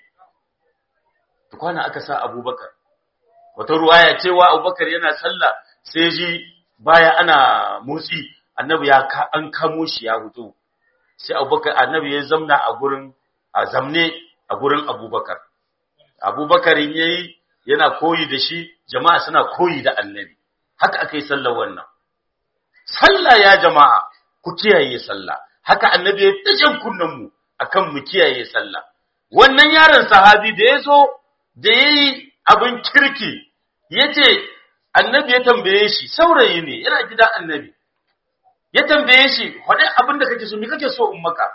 Speaker 2: tukwana aka sa abubakar wata ruwaya cewa abubakar yana sallah sai ji baya ana motsi annabi ya ka an kamo shi ya hutu sai abubakar annabi ya zamna a gurin a zamne a gurin abubakar abubakar yayi yana koyi da shi jama'a suna koyi da annabi haka aka yi sallar wannan sallah ya jama'a ku kiyaye sallah haka annabi ya tajan kunnan mu akan mu kiyaye sallah wannan yaron sahabi da yazo da yayi abin kirki yace annabi ya tambaye shi saurayi ne yana gidan annabi ya tambaye shi wani abin da kake so me kake so in maka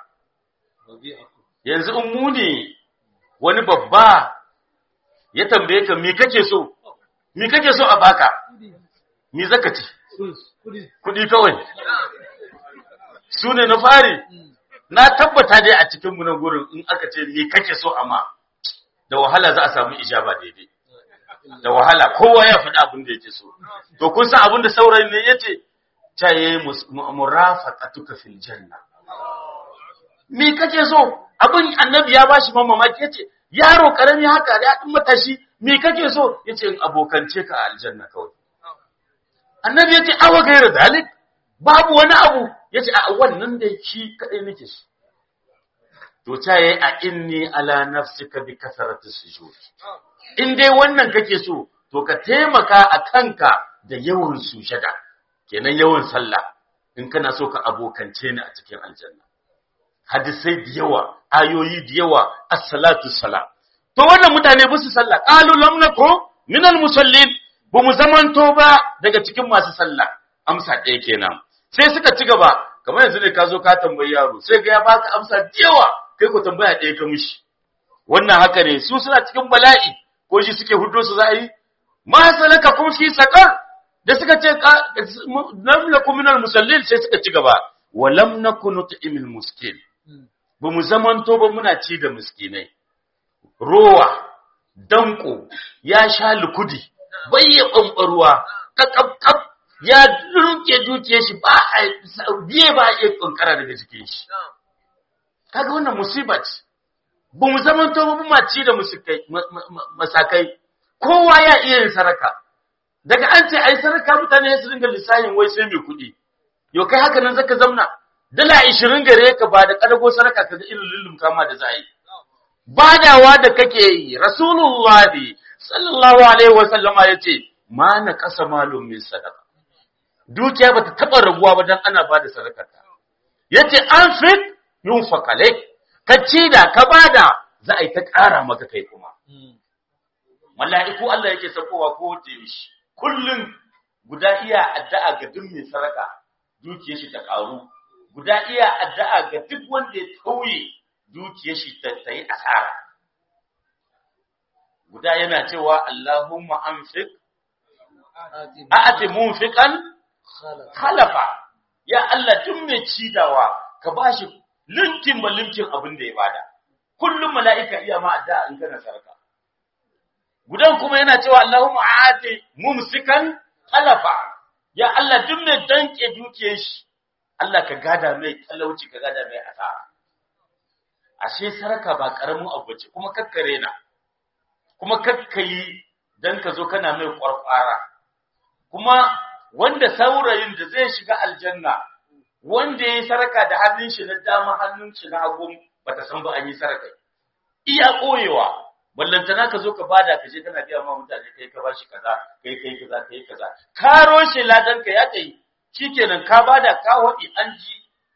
Speaker 2: yanzu in mu ne wani babba ya tambaye ka me kake so me kake so a baka me zaka ci kudi kawai su ne na fari na tabbata dai a cikin mu na gurin in aka ce me kake so amma da wahala za a samu ijaba daidai da wahala kowa ya faɗi abin da yake so to kun san abin da saurayin ne yace ta yi murafaqatuka fil janna me kake so abin annabi ya bashi mamaki yace yaro karami haka da din matashi me kake so yace in abokance ka a aljanna kawai annabi yace awa gaira dalik babu wani abu yace a wannan da shi kadai nake shi to ta yayi a inni ala nafsika bi kasarati sujud in dai wannan kake so to ka taimaka a kanka da yawan sujada kenan yawan sallah in kana so ka abokance ni a cikin aljanna hadisai da yawa ayoyi da yawa as-salatu salam to wannan mutane ba su sallah qalu lam nakum minal musallin ba mu zamanto ba daga cikin masu sallah amsa ɗaya kenan sai suka ci gaba kamar yanzu ne ka zo ka tambayi yaro sai ga ya baka amsa da yawa kai ko tambaya ɗaya ka mishi wannan haka ne su suna cikin bala'i ko shi suke hudo su za a yi ma salaka kun fi sakar da suka ce lam lakum minal musallin sai suka ci gaba wa lam nakun nut'imul miskin ba mu zamanto ba muna ci da miskinai rowa danko ya sha lukudi bai ya ɓamɓarwa kakakaf ya dunke duke shi ba a biye ba a iya ƙanƙara daga jikin shi kaga wannan musiba ce ba mu zama to ba ma ci da masakai kowa ya iya yin saraka daga an ce ai saraka mutane su dinga lissahin wai sai mai kuɗi yau kai haka nan zaka zauna dala ishirin gare ka ba da ƙadago saraka kaga irin lullum kama da za a yi badawa da kake yi rasulullahi sallallahu alaihi wa sallama yace ma na kasa malum min sadaka dukiya bata taba raguwa ba dan ana bada sadaka yace an fit yunfaq alaik ka ci da ka bada za a yi ta ƙara maka kai kuma mala'iku Allah yake sakowa ko da yaushe kullun guda iya addu'a ga duk mai sadaka dukiyar shi ta ƙaru guda iya addu'a ga duk wanda ya tauye dukiyar shi ta yi asara guda yana cewa Allahumma anfiq a'ati munfiqan khalafa ya Allah tun mai cidawa ka bashi linkin ba linkin abin da ya bada kullum mala'ika iya ma addu'a in kana sarka gudan kuma yana cewa Allahumma a'ati mumsikan khalafa ya Allah tun mai danke dukiyar shi Allah ka gada mai talauci ka gada mai asara ashe sarka ba karamin abu ce kuma kakkare na kuma kakkayi dan ka zo kana mai kwarkwara kuma wanda saurayin da zai shiga aljanna wanda yayi sarka da hannun shi na dama hannun shi na hagu bata san ba an yi sarka iya koyewa ballantana ka zo ka bada ka je kana biya ma mutane kai ka bashi kaza kai kai kaza kai kaza karo shi ladan ka ya kai shikenan ka bada ka wadi an ji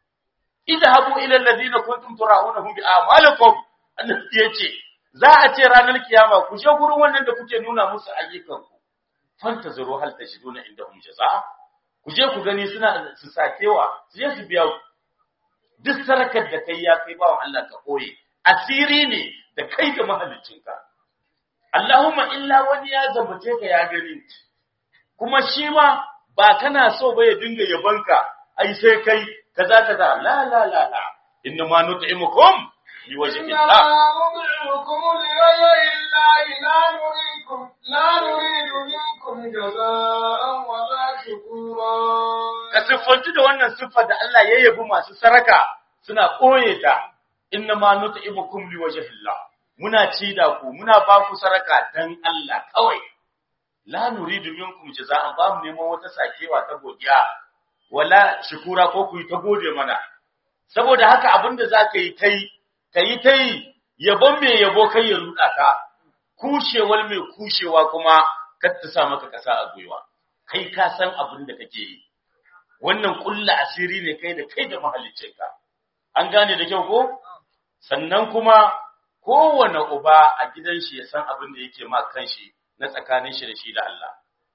Speaker 2: idhabu ila alladhina kuntum tura'unahum bi a'malikum annabi yace za a ce ranar kiyama ku je gurin wannan da kuke nuna musu ayyukan ku fantaziru hal tajiduna indahum jazaa ku je ku gani suna su sakewa su je su biya ku duk sarakar da kai ya kai bawan Allah ka koye asiri ne da kai da mahaliccinka Allahumma illa wani ya zambace ka ya gani kuma shi ma ba kana so ba ya dinga yabanka ai sai kai kaza kaza la la la la inna ma nut'imukum liwajhi Allah
Speaker 1: نطعمكم لوجه الله لا نريكم لا نريد منكم جزاء ولا شكورا
Speaker 2: ka siffanci da wannan siffa da Allah ya yabi masu saraka suna koye ta inna ma nut'imukum liwajhi Allah muna ci da ku muna ba ku saraka dan Allah kawai la nuridu minkum jaza'an ba mu neman wata sakewa ta godiya wala shukura ko ku yi ta gode mana saboda haka abinda zaka yi kai kai tai yabon me yabo kai ya ruda ka kushewar mai kushewa kuma kar ta sa maka kasa a gwiwa kai ka san abin da kake yi wannan kulla asiri ne kai da kai da mahaliccinka an gane da kyau ko sannan kuma kowane uba a gidan shi ya san abin da yake ma kanshi na tsakanin shi da shi da Allah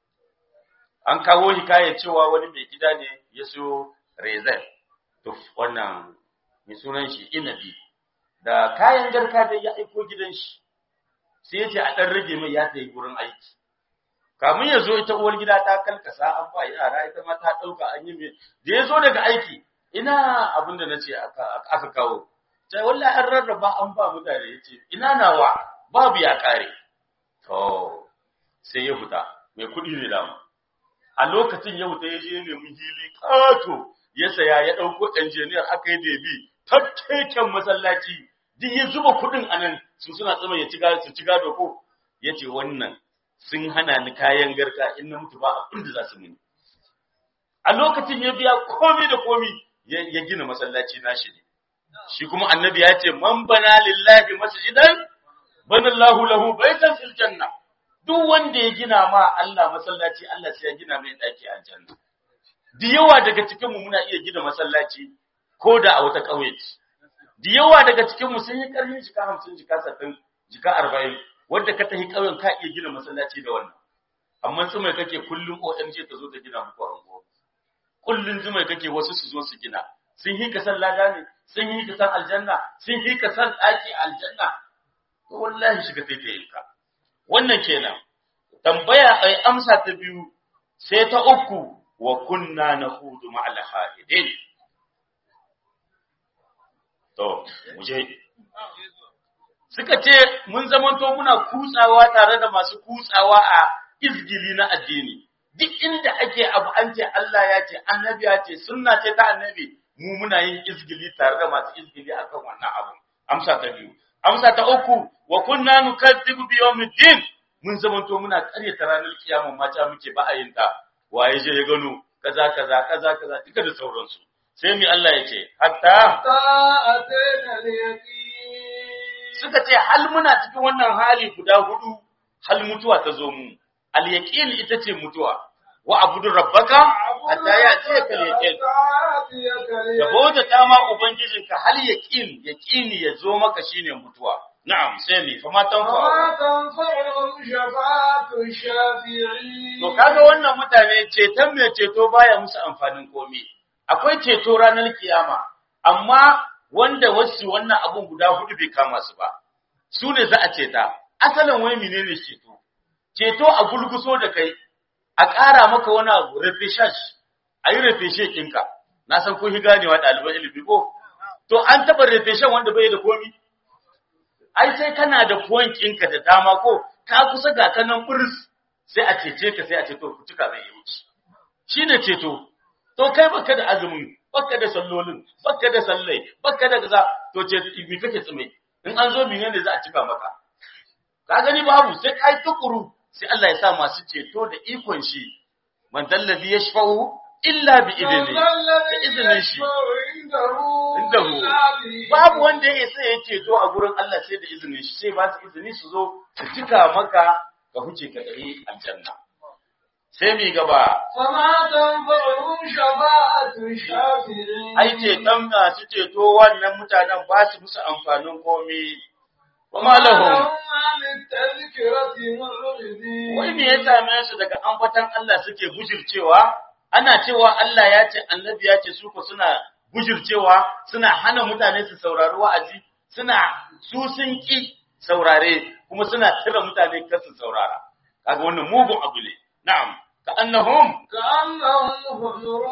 Speaker 2: an kawo hikayar cewa wani mai gida ne ya so rezen to wannan mai sunan shi inabi da kayan garka da ya aiko gidan shi sai ya ce a ɗan rage mai ya tayi gurin aiki kamun ya zo ita uwar gida ta kalkasa an ba yara ita ma ta ɗauka an yi mai da ya zo daga aiki ina abin da na ce aka kawo sai wallahi an rarraba an ba mutane ya ce ina nawa babu ya ƙare to sai ya fita mai kuɗi ne dama a lokacin ya fita ya je nemi hili ƙato ya saya ya ɗauko injiniyar aka yi debi tattaiken masallaci duk ya zuba kuɗin a nan su suna tsama ya su ci gado ko ya ce wannan sun hana ni kayan garka in na mutu ba abin da za su mini a lokacin ya biya komai da komai ya ya gina masallaci nashi ne shi kuma annabi ya ce man bana lillahi masjidan banallahu lahu baitan fil janna duk wanda ya gina ma Allah masallaci Allah sai ya gina mai daki a janna da yawa daga cikin mu muna iya gina masallaci ko da a wata kauye ce da yawa daga cikin mu sun yi karfin jika 50 jika 60 jika 40 wanda ka tafi kauyen ka iya gina masallaci da wannan amma tsumai kake kullum OMG ta zo ta gina muku ango kullun zumai kake wasu su zo su gina sun yi ka san lada ne sun yi ka san aljanna sun yi ka san daki aljanna to wallahi shiga sai ta yinka wannan kenan tambaya ai amsa ta biyu sai ta uku wa kunna nahudu ma'al haidin to muje suka ce mun zamanto muna kutsawa tare da masu kutsawa a izgili na addini duk inda ake abu an ce Allah ya ce annabi ya ce sunna ce ta annabi mu muna yin izgili tare da masu izgili akan wannan abu amsa ta biyu amsa ta uku wa kunna nukadzibu bi yawmiddin mun zamanto muna karyata ranar kiyama mata muke ba a yin ta waye je ya gano kaza kaza kaza kaza duka da sauransu sai mi Allah ya ce hatta
Speaker 1: أتينا اليقين
Speaker 2: suka ce hal muna cikin wannan hali guda hudu hal mutuwa ta zo mu al yaqin ita ce mutuwa wa abudu rabbaka hatta ya ce ka yaqin da bauta ta ma ubangijinka hal yaqin yaqini ya zo maka shine mutuwa na'am sai mi fa ma tanfa
Speaker 1: وما تنفعهم شفاعة الشافعين
Speaker 2: to kaga wannan mutane ceton mai ceto baya musu amfanin komai akwai ceto ranar kiyama amma wanda wasu wannan abun guda hudu bai kama su ba su ne za a ceta asalin wai menene ceto ceto a gulguso da kai a ƙara maka wani abu refreshash a yi refreshe ɗinka na san kun shi ganewa ɗaliban ilimi ko to an taɓa refreshen wanda bai da komi ai sai kana da point ɗinka da dama ko ka kusa ga kanan buris sai a cece ka sai a ce to ku cika zai yi wuce shine ceto to kai baka da azumin baka da sallolin baka da sallai baka da kaza to ce me kake tsume in an zo menene za a cika maka ka gani babu sai kai tukuru sai Allah ya sa masu ceto da ikon shi man dallazi yashfa'u illa bi idni da izinin shi indahu babu wanda ya isa ya ceto a gurin Allah sai da izinin shi sai ba su izini su zo su cika maka ka huce ka dare aljanna sai mi gaba
Speaker 1: فما تنفعهم شفاعة الشافعين
Speaker 2: ai ceton masu ceto wannan mutanen ba su musu amfanin komai kuma lahum
Speaker 1: عن التذكرة معرضين
Speaker 2: wai me ya same su daga ambatan Allah suke bujircewa ana cewa Allah ya ce annabi ya ce su ko suna bujircewa suna hana mutane su saurari wa'azi suna su sun ki saurare kuma suna tira mutane kar su saurara kaga wannan mugun abu ne na'am ka annahum
Speaker 1: كأنهم حمر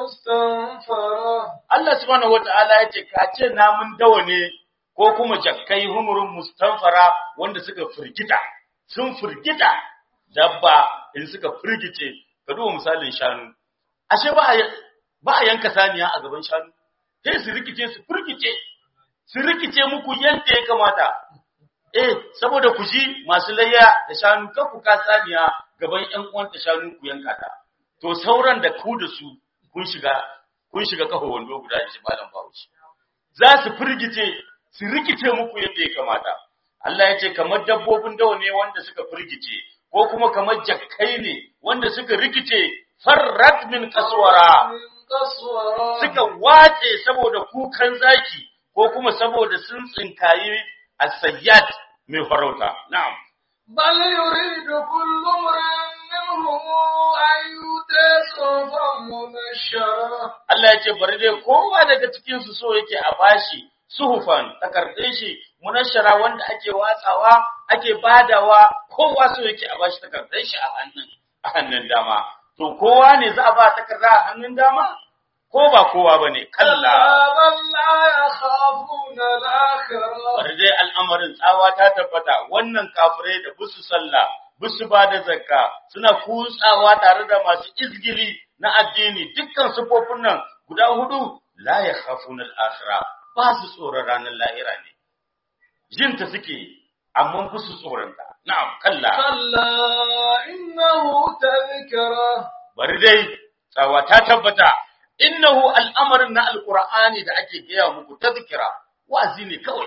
Speaker 1: مستنفرة
Speaker 2: Allah subhanahu wata'ala ya ce ka ce namun dawa ne ko kuma jakkai humurun mustanfara wanda suka firgita sun firgita dabba in suka firgice ka duba misalin shanu ashe ba a ba a yanka saniya a gaban shanu sai su rikice su firgice su rikice muku yadda ya kamata eh saboda ku ji masu layya da shanu kan ku ka saniya gaban ƴan uwanta shanu ku yanka ta to sauran da ku da su kun shiga kun shiga kafa wando guda shi malam Bahaushe za su firgice su rikice muku yadda ya kamata Allah ya ce kamar dabbobin dawa ne wanda suka firgice ko kuma kamar jakkai ne wanda suka rikice farrat min kaswara
Speaker 1: من قسورة
Speaker 2: suka wace saboda kukan zaki ko kuma saboda sun tsinkayi as-sayyat mai farauta na'am
Speaker 1: بل يريد كل امرئ منهم أن يؤتى صحفا منشرة
Speaker 2: Allah ya ce bari dai kowa daga cikin su so yake a bashi suhufan takardun shi munashara wanda ake watsawa ake badawa kowa so yake a bashi takardun shi a hannun a hannun dama to kowa ne za a ba takarda a hannun dama ko ba kowa bane kalla
Speaker 1: كلا بل لا يخافون الآخرة
Speaker 2: bari dai al'amarin tsawa ta tabbata wannan kafirai da busu sallah busu ba da zakka suna kutsawa tare da masu izgili na addini dukkan sufofin nan guda hudu la yakhafuna al-akhirah ba su tsoron ranar lahira ne jinta suke amma busu tsoron ta na'am kalla
Speaker 1: كلا إنه تذكرة
Speaker 2: bari dai tsawa ta tabbata innahu al'amarin na alqur'ani da ake gaya muku tazkira wa'azi ne kawai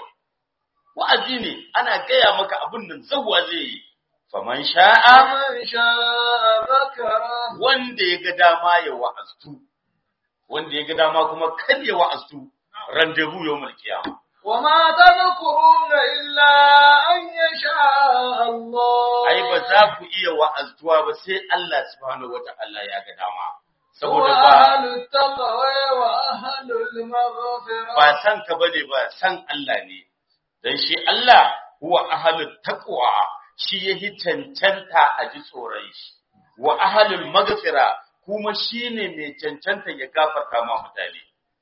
Speaker 2: wa'azi ne ana gaya maka abin nan zawwa zai yi faman sha'a
Speaker 1: فمن شاء ذكره
Speaker 2: wanda ya ga dama ya wa'aztu wanda ya ga dama kuma kan ya wa'aztu rendezvous yawmul qiyamah
Speaker 1: وما تذكرون إلا أن يشاء الله
Speaker 2: ai ba za ku iya wa'aztuwa ba sai Allah subhanahu wata'ala ya ga dama saboda ba
Speaker 1: وأهل التقوى وأهل المغفرة
Speaker 2: ba san ka bane ba san Allah ne dan shi Allah huwa ahlul taqwa shi yahi cancanta a ji tsoron shi wa ahlul maghfira kuma shine mai cancanta ya gafarta ma mutane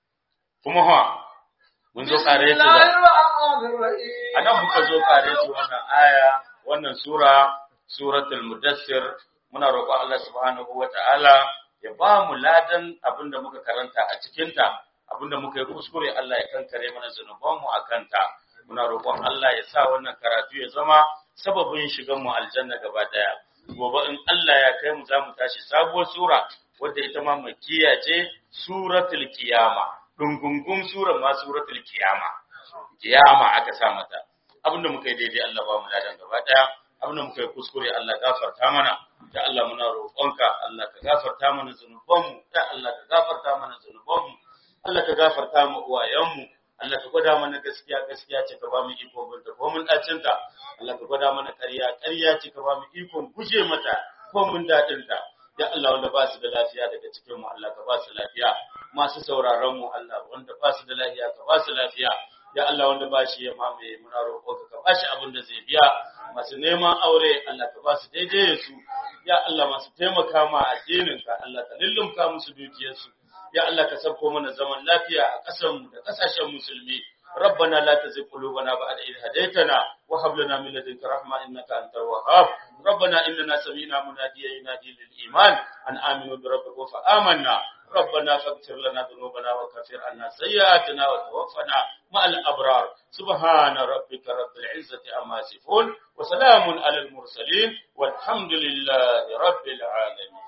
Speaker 2: kuma ha mun zo
Speaker 1: بسم
Speaker 2: kare ta
Speaker 1: الله
Speaker 2: da
Speaker 1: الرحمن الرحيم
Speaker 2: anan muka zo kare ta wannan aya wannan sura suratul mudassir muna roƙon Allah subhanahu wata'ala ya ba mu ladan abinda muka karanta a cikin ta abinda muka yi kuskure Allah ya kankare mana zanuban mu akan ta muna roƙon Allah ya sa wannan karatu ya zama sababin shigan mu aljanna gaba daya gobe in Allah ya kai mu za mu tashi sabuwar sura wadda ita ma makkiya ce suratul qiyama dungungun surar ma suratul qiyama kiyama aka sa mata abinda muka yi daidai Allah ba mu ladan gaba daya abinda muka yi kuskure Allah gafarta mana da Allah muna roƙonka Allah ka gafarta mana zanubanmu da Allah ka gafarta mana zanubanmu Allah ka gafarta mu uwayenmu Allah ka gwada mana gaskiya gaskiya ce ka ba mu iko binta ko mun dacin ta Allah ka gwada mana ƙarya ƙarya ce ka ba mu ikon guje mata ko mun dadin ta ya Allah wanda ba su da lafiya daga cikin mu Allah ka ba su lafiya masu sauraron mu Allah wanda ba su da lafiya ka ba su lafiya ya Allah wanda ba shi ya mamaye muna roƙo ka ka bashi abin da zai biya masu neman aure Allah ka ba su daidai da su ya Allah masu taimaka ma addinin ka Allah ka lullumka musu dukiyarsu ya Allah ka sauko mana zaman lafiya a ƙasar mu da ƙasashen musulmi ربنا لا تزغ قلوبنا بعد إذ هديتنا وهب لنا من لدنك رحمة إنك أنت الوهاب ربنا إننا سمعنا مناديا ينادي للإيمان أن آمنوا بربكم فآمنا ربنا فاغفر لنا ذنوبنا وكفر عنا سيئاتنا وتوفنا مع الأبرار سبحان ربك رب العزة عما يصفون وسلام على المرسلين والحمد لله رب العالمين